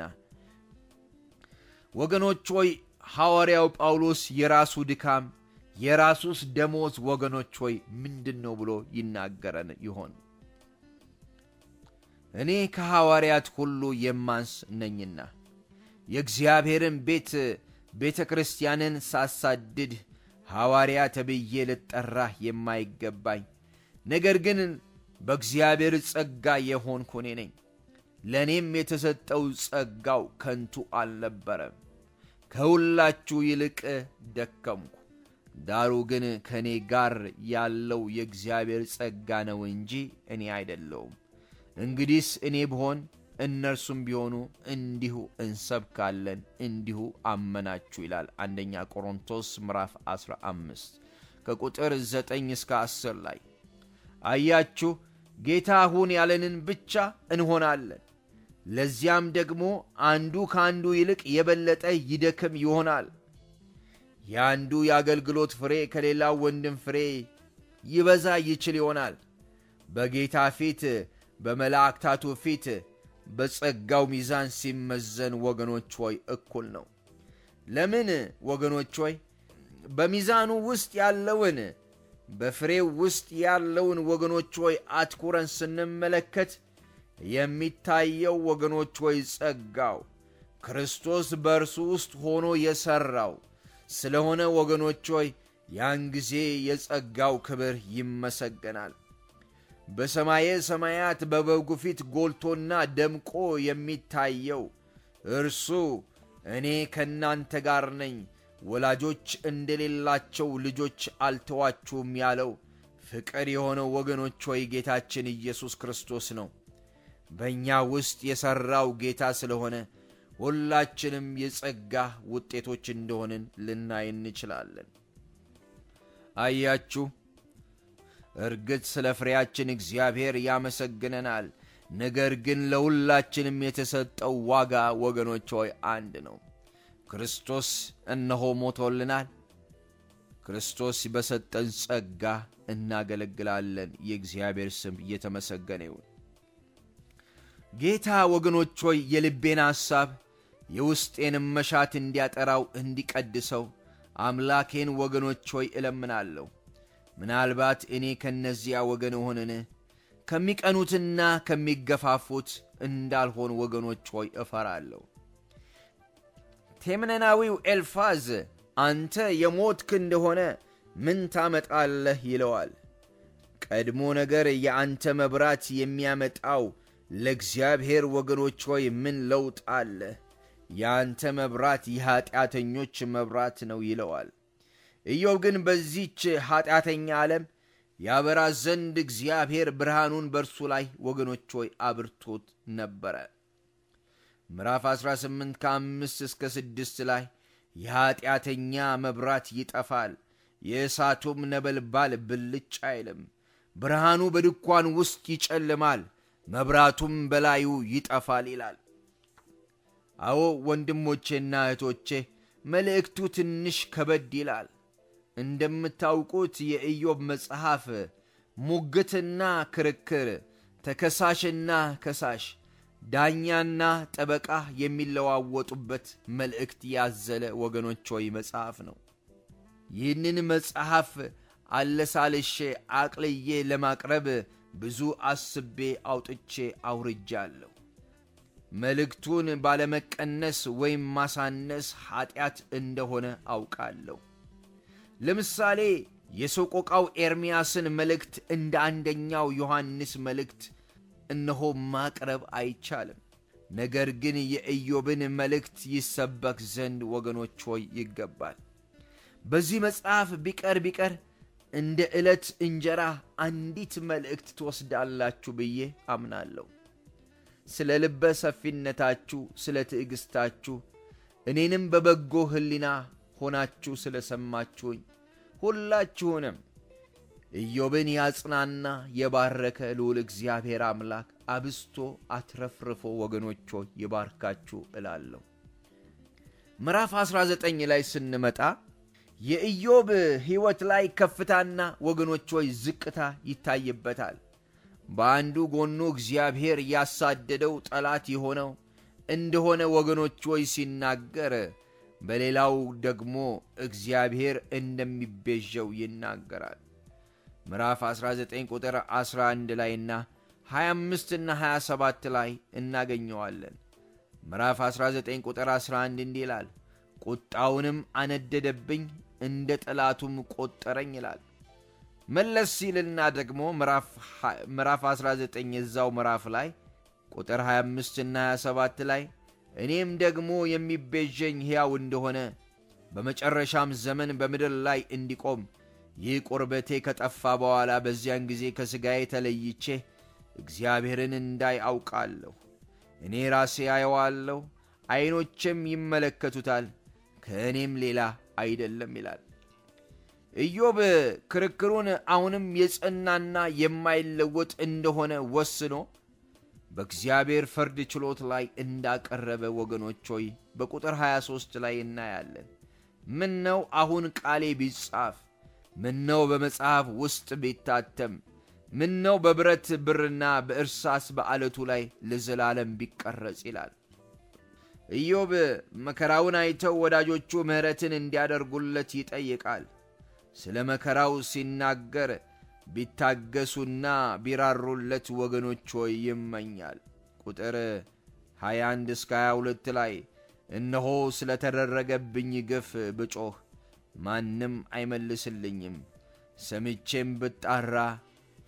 ወገኖች ሆይ ሐዋርያው ጳውሎስ የራሱ ድካም የራሱስ ደሞዝ ወገኖች ሆይ ምንድን ነው ብሎ ይናገረን ይሆን? እኔ ከሐዋርያት ሁሉ የማንስ ነኝና የእግዚአብሔርን ቤት ቤተ ክርስቲያንን ሳሳድድ ሐዋርያ ተብዬ ልጠራህ የማይገባኝ ነገር ግን በእግዚአብሔር ጸጋ የሆንኩ እኔ ነኝ። ለእኔም የተሰጠው ጸጋው ከንቱ አልነበረም። ከሁላችሁ ይልቅ ደከምኩ። ዳሩ ግን ከእኔ ጋር ያለው የእግዚአብሔር ጸጋ ነው እንጂ እኔ አይደለውም። እንግዲህስ እኔ ብሆን እነርሱም ቢሆኑ እንዲሁ እንሰብካለን፣ እንዲሁ አመናችሁ ይላል አንደኛ ቆሮንቶስ ምዕራፍ 15 ከቁጥር 9 እስከ 10 ላይ አያችሁ። ጌታ ሁን ያለንን ብቻ እንሆናለን። ለዚያም ደግሞ አንዱ ከአንዱ ይልቅ የበለጠ ይደክም ይሆናል። የአንዱ የአገልግሎት ፍሬ ከሌላው ወንድም ፍሬ ይበዛ ይችል ይሆናል። በጌታ ፊት በመላእክታቱ ፊት በጸጋው ሚዛን ሲመዘን ወገኖች ሆይ እኩል ነው። ለምን ወገኖች ሆይ በሚዛኑ ውስጥ ያለውን በፍሬው ውስጥ ያለውን ወገኖች ሆይ አትኩረን ስንመለከት የሚታየው ወገኖች ሆይ ጸጋው ክርስቶስ በእርሱ ውስጥ ሆኖ የሠራው ስለሆነ ወገኖች ሆይ ያን ጊዜ የጸጋው ክብር ይመሰገናል። በሰማየ ሰማያት በበጉ ፊት ጎልቶና ደምቆ የሚታየው እርሱ እኔ ከእናንተ ጋር ነኝ፣ ወላጆች እንደሌላቸው ልጆች አልተዋችሁም ያለው ፍቅር የሆነው ወገኖች ሆይ ጌታችን ኢየሱስ ክርስቶስ ነው። በእኛ ውስጥ የሠራው ጌታ ስለሆነ ሁላችንም የጸጋ ውጤቶች እንደሆንን ልናይ እንችላለን። አያችሁ፣ እርግጥ ስለ ፍሬያችን እግዚአብሔር ያመሰግነናል። ነገር ግን ለሁላችንም የተሰጠው ዋጋ ወገኖች ሆይ አንድ ነው። ክርስቶስ እነሆ ሞቶልናል። ክርስቶስ በሰጠን ጸጋ እናገለግላለን። የእግዚአብሔር ስም እየተመሰገነ ይሁን። ጌታ ወገኖች ሆይ የልቤን ሐሳብ የውስጤንም መሻት እንዲያጠራው እንዲቀድሰው አምላኬን ወገኖች ሆይ እለምናለሁ። ምናልባት እኔ ከእነዚያ ወገን ሆንን ከሚቀኑትና ከሚገፋፉት እንዳልሆን ወገኖች ሆይ እፈራለሁ። ቴምነናዊው ኤልፋዝ አንተ የሞትክ እንደሆነ ምን ታመጣለህ ይለዋል። ቀድሞ ነገር የአንተ መብራት የሚያመጣው ለእግዚአብሔር ወገኖች ሆይ ምን ለውጥ አለ? የአንተ መብራት የኀጢአተኞች መብራት ነው ይለዋል። ኢዮብ ግን በዚች ኀጢአተኛ ዓለም ያበራ ዘንድ እግዚአብሔር ብርሃኑን በእርሱ ላይ ወገኖች ሆይ አብርቶት ነበረ። ምዕራፍ 18 ከአምስት እስከ ስድስት ላይ የኀጢአተኛ መብራት ይጠፋል፣ የእሳቱም ነበልባል ብልጭ አይልም። ብርሃኑ በድኳን ውስጥ ይጨልማል፣ መብራቱም በላዩ ይጠፋል ይላል። አዎ ወንድሞቼና እህቶቼ መልእክቱ ትንሽ ከበድ ይላል። እንደምታውቁት የኢዮብ መጽሐፍ ሙግትና ክርክር፣ ተከሳሽና ከሳሽ፣ ዳኛና ጠበቃ የሚለዋወጡበት መልእክት ያዘለ ወገኖች ሆይ መጽሐፍ ነው። ይህንን መጽሐፍ አለሳልሼ አቅልዬ ለማቅረብ ብዙ አስቤ አውጥቼ አውርጃለሁ። መልእክቱን ባለመቀነስ ወይም ማሳነስ ኀጢአት እንደሆነ አውቃለሁ። ለምሳሌ የሰቆቃው ኤርምያስን መልእክት እንደ አንደኛው ዮሐንስ መልእክት እነሆ ማቅረብ አይቻልም። ነገር ግን የኢዮብን መልእክት ይሰበክ ዘንድ ወገኖች ሆይ ይገባል። በዚህ መጽሐፍ ቢቀር ቢቀር እንደ ዕለት እንጀራ አንዲት መልእክት ትወስዳላችሁ ብዬ አምናለሁ። ስለ ልበ ሰፊነታችሁ፣ ስለ ትዕግሥታችሁ እኔንም በበጎ ሕሊና ሆናችሁ ስለ ሰማችሁኝ ሁላችሁንም ኢዮብን ያጽናና የባረከ ልዑል እግዚአብሔር አምላክ አብስቶ አትረፍርፎ ወገኖች ሆይ ይባርካችሁ እላለሁ። ምዕራፍ 19 ላይ ስንመጣ የኢዮብ ሕይወት ላይ ከፍታና ወገኖች ሆይ ዝቅታ ይታይበታል። በአንዱ ጎኑ እግዚአብሔር ያሳደደው ጠላት የሆነው እንደሆነ ወገኖች ሆይ ሲናገር በሌላው ደግሞ እግዚአብሔር እንደሚቤዠው ይናገራል። ምዕራፍ 19 ቁጥር 11 ላይና 25 እና 27 ላይ እናገኘዋለን። ምዕራፍ 19 ቁጥር 11 እንዲህ ይላል፣ ቁጣውንም አነደደብኝ እንደ ጠላቱም ቆጠረኝ ይላል። መለስ ሲልና ደግሞ ምዕራፍ 19 የዛው ምዕራፍ ላይ ቁጥር 25 እና 27 ላይ እኔም ደግሞ የሚቤዠኝ ሕያው እንደሆነ በመጨረሻም ዘመን በምድር ላይ እንዲቆም ይህ ቁርበቴ ከጠፋ በኋላ በዚያን ጊዜ ከሥጋዬ ተለይቼ እግዚአብሔርን እንዳይ አውቃለሁ። እኔ ራሴ አየዋለሁ፣ ዐይኖቼም ይመለከቱታል፣ ከእኔም ሌላ አይደለም ይላል። ኢዮብ ክርክሩን አሁንም የጸናና የማይለወጥ እንደሆነ ወስኖ በእግዚአብሔር ፍርድ ችሎት ላይ እንዳቀረበ ወገኖች ሆይ በቁጥር 23 ላይ እናያለን። ምን ነው አሁን ቃሌ ቢጻፍ፣ ምን ነው በመጽሐፍ ውስጥ ቢታተም፣ ምን ነው በብረት ብርና በእርሳስ በዓለቱ ላይ ለዘላለም ቢቀረጽ ይላል። ኢዮብ መከራውን አይተው ወዳጆቹ ምሕረትን እንዲያደርጉለት ይጠይቃል። ስለ መከራው ሲናገር ቢታገሱና ቢራሩለት ወገኖች ሆይ ይመኛል። ቁጥር 21 እስከ 22 ላይ እነሆ ስለ ተደረገብኝ ግፍ ብጮኽ ማንም አይመልስልኝም፣ ሰምቼም ብጣራ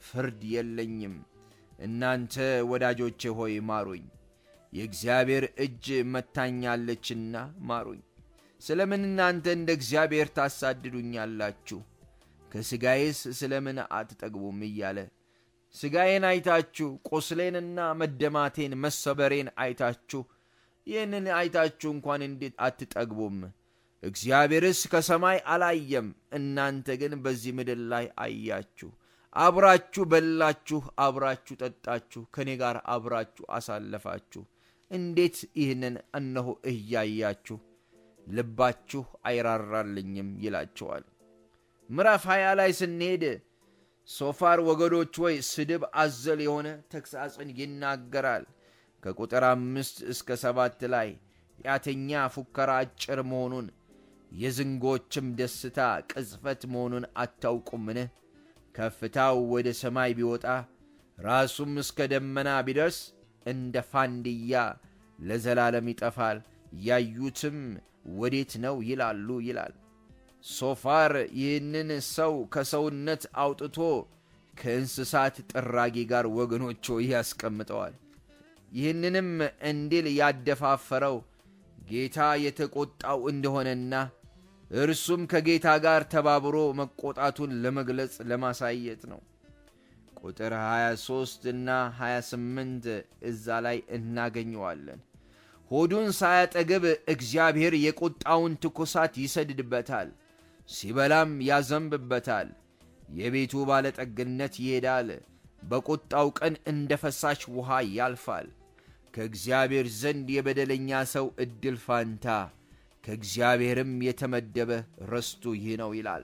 ፍርድ የለኝም። እናንተ ወዳጆቼ ሆይ ማሩኝ፣ የእግዚአብሔር እጅ መታኛለችና ማሩኝ። ስለምን እናንተ እንደ እግዚአብሔር ታሳድዱኛላችሁ? ከሥጋዬስ ስለምን አትጠግቡም? እያለ ሥጋዬን አይታችሁ ቁስሌንና መደማቴን መሰበሬን አይታችሁ ይህንን አይታችሁ እንኳን እንዴት አትጠግቡም? እግዚአብሔርስ ከሰማይ አላየም፣ እናንተ ግን በዚህ ምድር ላይ አያችሁ። አብራችሁ በላችሁ፣ አብራችሁ ጠጣችሁ፣ ከእኔ ጋር አብራችሁ አሳለፋችሁ። እንዴት ይህንን እነሆ እያያችሁ ልባችሁ አይራራልኝም ይላቸዋል። ምዕራፍ ሀያ ላይ ስንሄድ ሶፋር ወገኖች ወይ ስድብ አዘል የሆነ ተግሳጽን ይናገራል። ከቁጥር አምስት እስከ ሰባት ላይ ኃጢአተኛ ፉከራ አጭር መሆኑን የዝንጎችም ደስታ ቅጽፈት መሆኑን አታውቁምን? ከፍታው ወደ ሰማይ ቢወጣ ራሱም እስከ ደመና ቢደርስ እንደ ፋንድያ ለዘላለም ይጠፋል፣ ያዩትም ወዴት ነው ይላሉ ይላል። ሶፋር ይህንን ሰው ከሰውነት አውጥቶ ከእንስሳት ጥራጊ ጋር ወገኖቹ ያስቀምጠዋል። ይህንንም እንዲል ያደፋፈረው ጌታ የተቆጣው እንደሆነና እርሱም ከጌታ ጋር ተባብሮ መቆጣቱን ለመግለጽ ለማሳየት ነው። ቁጥር 23 እና 28 እዛ ላይ እናገኘዋለን። ሆዱን ሳያጠግብ እግዚአብሔር የቁጣውን ትኩሳት ይሰድድበታል፣ ሲበላም ያዘንብበታል። የቤቱ ባለጠግነት ይሄዳል፣ በቁጣው ቀን እንደ ፈሳሽ ውሃ ያልፋል። ከእግዚአብሔር ዘንድ የበደለኛ ሰው ዕድል ፋንታ ከእግዚአብሔርም የተመደበ ርስቱ ይህ ነው ይላል።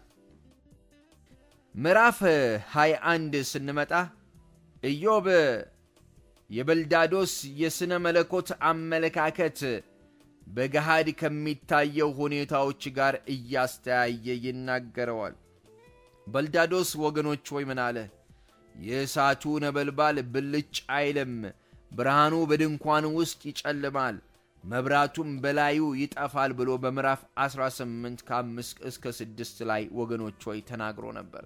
ምዕራፍ 21 ስንመጣ ኢዮብ የበልዳዶስ የሥነ መለኮት አመለካከት በገሃድ ከሚታየው ሁኔታዎች ጋር እያስተያየ ይናገረዋል። በልዳዶስ ወገኖች ወይ ምን አለ? የእሳቱ ነበልባል ብልጭ አይልም፣ ብርሃኑ በድንኳን ውስጥ ይጨልማል፣ መብራቱም በላዩ ይጠፋል ብሎ በምዕራፍ 18 ከ5 እስከ 6 ላይ ወገኖች ሆይ ተናግሮ ነበር።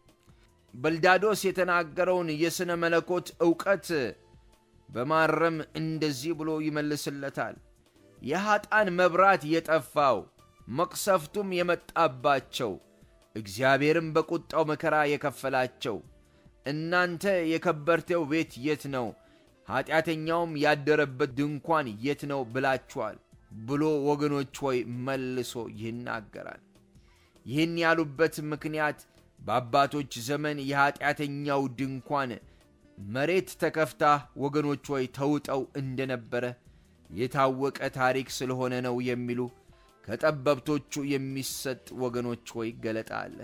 በልዳዶስ የተናገረውን የሥነ መለኮት ዕውቀት በማረም እንደዚህ ብሎ ይመልስለታል። የኀጣን መብራት የጠፋው መቅሰፍቱም የመጣባቸው እግዚአብሔርም በቁጣው መከራ የከፈላቸው እናንተ የከበርቴው ቤት የት ነው? ኀጢአተኛውም ያደረበት ድንኳን የት ነው ብላችኋል ብሎ ወገኖች ሆይ መልሶ ይናገራል። ይህን ያሉበት ምክንያት በአባቶች ዘመን የኀጢአተኛው ድንኳን መሬት ተከፍታ ወገኖች ሆይ ተውጠው እንደነበረ የታወቀ ታሪክ ስለሆነ ነው የሚሉ ከጠበብቶቹ የሚሰጥ ወገኖች ሆይ ገለጣ አለ።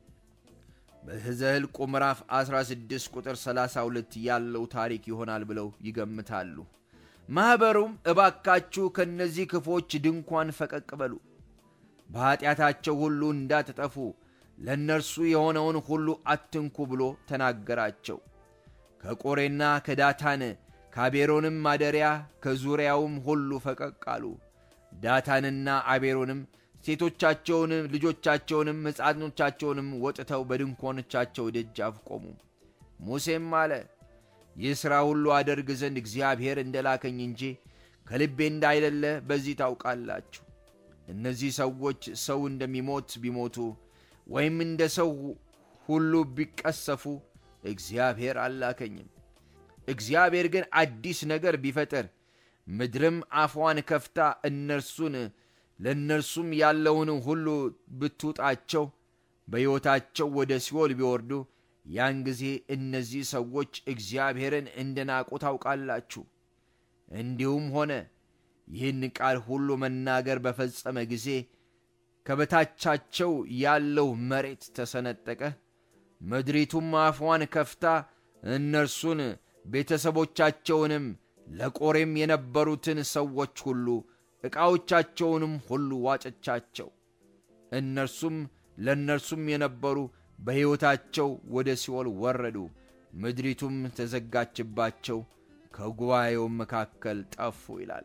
በዘኍልቍ ምዕራፍ 16 ቁጥር 32 ያለው ታሪክ ይሆናል ብለው ይገምታሉ። ማኅበሩም እባካችሁ ከእነዚህ ክፎች ድንኳን ፈቀቅ በሉ፣ በኀጢአታቸው ሁሉ እንዳትጠፉ ለእነርሱ የሆነውን ሁሉ አትንኩ ብሎ ተናገራቸው። ከቆሬና ከዳታን ከአቤሮንም ማደሪያ ከዙሪያውም ሁሉ ፈቀቅ አሉ። ዳታንና አቤሮንም ሴቶቻቸውንም ልጆቻቸውንም ሕፃኖቻቸውንም ወጥተው በድንኳኖቻቸው ደጃፍ ቆሙ። ሙሴም አለ ይህ ሥራ ሁሉ አደርግ ዘንድ እግዚአብሔር እንደ ላከኝ እንጂ ከልቤ እንዳይደለ በዚህ ታውቃላችሁ። እነዚህ ሰዎች ሰው እንደሚሞት ቢሞቱ ወይም እንደ ሰው ሁሉ ቢቀሰፉ እግዚአብሔር አላከኝም። እግዚአብሔር ግን አዲስ ነገር ቢፈጥር ምድርም አፏን ከፍታ እነርሱን ለእነርሱም ያለውን ሁሉ ብትውጣቸው በሕይወታቸው ወደ ሲኦል ቢወርዱ ያን ጊዜ እነዚህ ሰዎች እግዚአብሔርን እንደ ናቁ ታውቃላችሁ። እንዲሁም ሆነ። ይህን ቃል ሁሉ መናገር በፈጸመ ጊዜ ከበታቻቸው ያለው መሬት ተሰነጠቀ። ምድሪቱም አፏን ከፍታ እነርሱን ቤተሰቦቻቸውንም ለቆሬም የነበሩትን ሰዎች ሁሉ ዕቃዎቻቸውንም ሁሉ ዋጨቻቸው። እነርሱም ለእነርሱም የነበሩ በሕይወታቸው ወደ ሲኦል ወረዱ። ምድሪቱም ተዘጋችባቸው፣ ከጉባኤውም መካከል ጠፉ ይላል።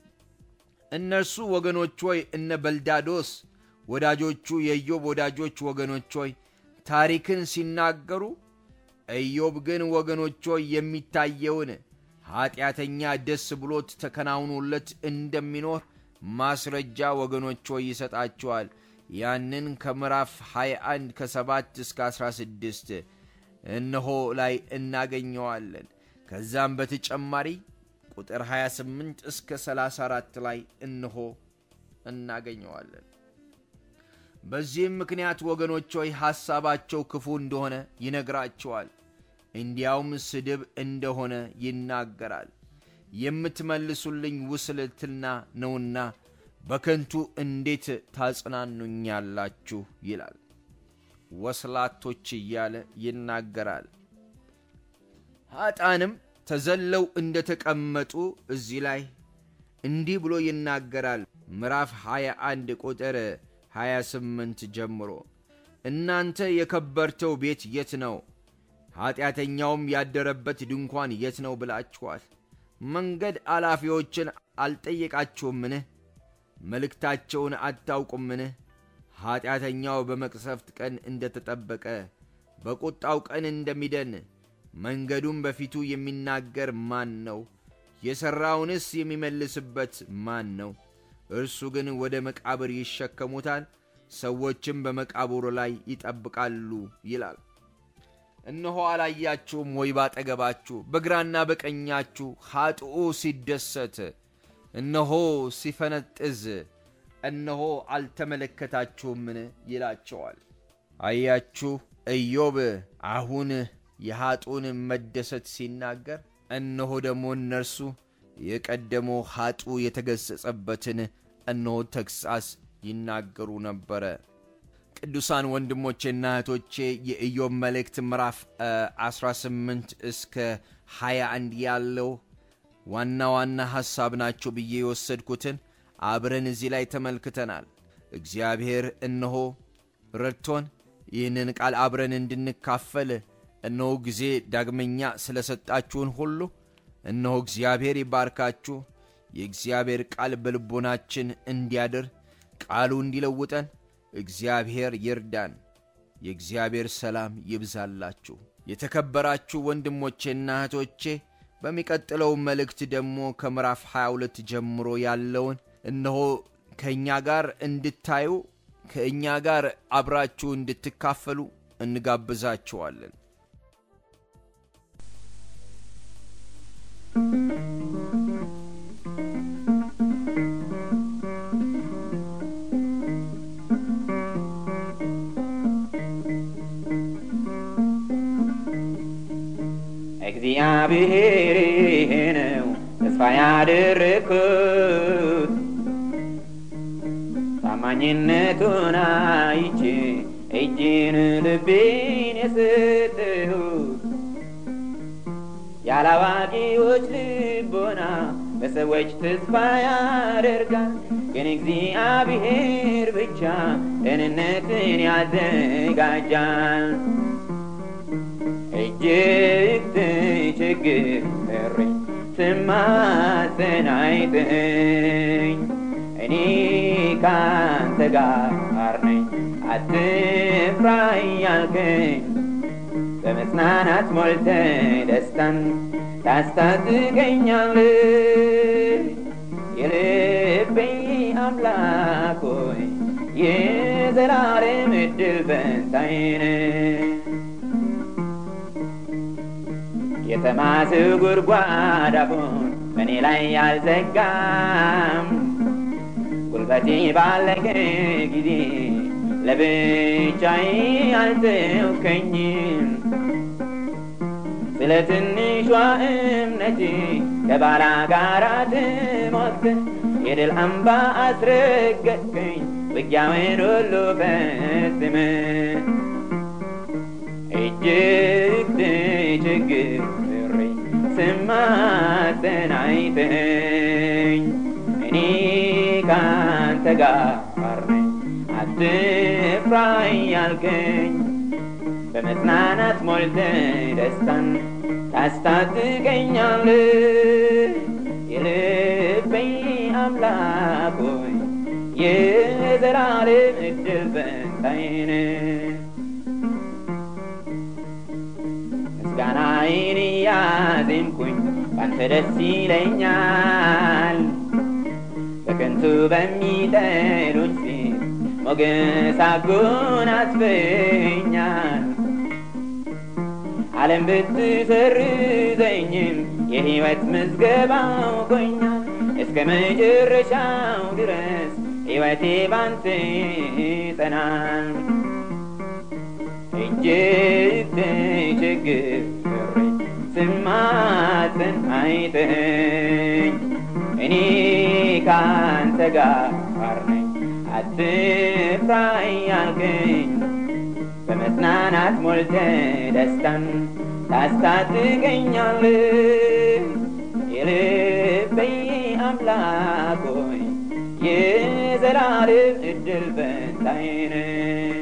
እነርሱ ወገኖች ሆይ እነ በልዳዶስ ወዳጆቹ የኢዮብ ወዳጆች ወገኖች ሆይ ታሪክን ሲናገሩ ኢዮብ ግን ወገኖች ሆይ የሚታየውን ኀጢአተኛ ደስ ብሎት ተከናውኖለት እንደሚኖር ማስረጃ ወገኖች ሆይ ይሰጣቸዋል። ያንን ከምዕራፍ 21 ከ7 እስከ 16 እነሆ ላይ እናገኘዋለን። ከዛም በተጨማሪ ቁጥር 28 እስከ 34 ላይ እነሆ እናገኘዋለን። በዚህም ምክንያት ወገኖች ሆይ ሐሳባቸው ክፉ እንደሆነ ይነግራቸዋል። እንዲያውም ስድብ እንደሆነ ይናገራል። የምትመልሱልኝ ውስልትና ነውና በከንቱ እንዴት ታጽናኑኛላችሁ? ይላል። ወስላቶች እያለ ይናገራል። ኀጣንም ተዘለው እንደ ተቀመጡ እዚህ ላይ እንዲህ ብሎ ይናገራል። ምዕራፍ 21 ቁጥር 28 ጀምሮ እናንተ የከበርተው ቤት የት ነው? ኀጢአተኛውም ያደረበት ድንኳን የት ነው ብላችኋል። መንገድ አላፊዎችን አልጠየቃችሁምን? መልእክታቸውን አታውቁምን? ኀጢአተኛው በመቅሰፍት ቀን እንደ ተጠበቀ በቁጣው ቀን እንደሚደን መንገዱን በፊቱ የሚናገር ማን ነው? የሠራውንስ የሚመልስበት ማን ነው? እርሱ ግን ወደ መቃብር ይሸከሙታል፣ ሰዎችም በመቃብሩ ላይ ይጠብቃሉ ይላል። እነሆ አላያችሁም ወይ ባጠገባችሁ በግራና በቀኛችሁ ኀጥኡ ሲደሰት እነሆ ሲፈነጥዝ እነሆ አልተመለከታችሁምን ይላቸዋል። አያችሁ ኢዮብ አሁን የኀጡን መደሰት ሲናገር፣ እነሆ ደግሞ እነርሱ የቀደመው ኀጡ የተገሠጸበትን እነሆ ተግሣጽ ይናገሩ ነበረ። ቅዱሳን ወንድሞቼና እህቶቼ የኢዮብ መልእክት ምዕራፍ 18 እስከ 21 ያለው ዋና ዋና ሐሳብ ናቸው ብዬ የወሰድኩትን አብረን እዚህ ላይ ተመልክተናል። እግዚአብሔር እነሆ ረድቶን ይህንን ቃል አብረን እንድንካፈል እነሆ ጊዜ ዳግመኛ ስለ ሰጣችሁን ሁሉ እነሆ እግዚአብሔር ይባርካችሁ። የእግዚአብሔር ቃል በልቦናችን እንዲያድር ቃሉ እንዲለውጠን እግዚአብሔር ይርዳን። የእግዚአብሔር ሰላም ይብዛላችሁ። የተከበራችሁ ወንድሞቼና እህቶቼ በሚቀጥለው መልእክት ደግሞ ከምዕራፍ 22 ጀምሮ ያለውን እነሆ ከእኛ ጋር እንድታዩ ከእኛ ጋር አብራችሁ እንድትካፈሉ እንጋብዛችኋለን። እግዚአብሔር ይህ ነው ተስፋ ያደረግኩት ታማኝነቱን አይቼ እጅን ልቤን የሰጠሁት ያላዋቂዎች ልቦና በሰዎች ተስፋ ያደርጋል፣ ግን እግዚአብሔር ብቻ ደህንነትን ያዘጋጃል። እጅግ ተቸግሬ ስማጸን አይተኸኝ፣ እኔ ካንተ ጋር ነኝ አትፍራ እያልከኝ በመጽናናት ሞልተ ደስታን ታስታጥቀኛለህ። የልቤ አምላክ ሆይ የዘላለም ዕድል ፈንታዬ ነህ። የተማስው ጉድጓድ አፉን በእኔ ላይ አልዘጋም። ጉልበቴ ባለቀ ጊዜ ለብቻዬ አልተውከኝም። ስለ ትንሿ እምነቴ ከባላጋራ ተሟግተህ የድል አምባ አስረገጥከኝ ውጊያውን ሁሉ ፈጽመህ እጅግ ተቸግሬ ስማጸን አይተኸኝ እኔ ካንተ ጋር ነኝ አትፍራ እያልከኝ በመጽናናት ሞልተ ደስታን ታስታጥቀኛለህ። የልቤ አምላክ ሆይ የዘላለም ዕድል ፈንታዬ ነህ። ደስታዬን እያዜምኩኝ ባንተ ደስ ይለኛል በከንቱ በሚጠሉኝ ፊት ሞገስ አጎናጽፈኛል ዓለም ብትሰርዘኝም የሕይወት ምዝገባ አውቆኛል እስከ መጨረሻው ድረስ ሕይወቴ ባንተ ጸናል እጅግ ተቸግሬ ስማትን አይተኝ እኔ ካንተ ጋር ነኝ አትፍራ እያልከኝ በመጽናናት ሞልተ ደስታን ታስታጥቀኛለህ የልቤ አምላክ ሆይ የዘላለም እድል ፈንታዬ ነህ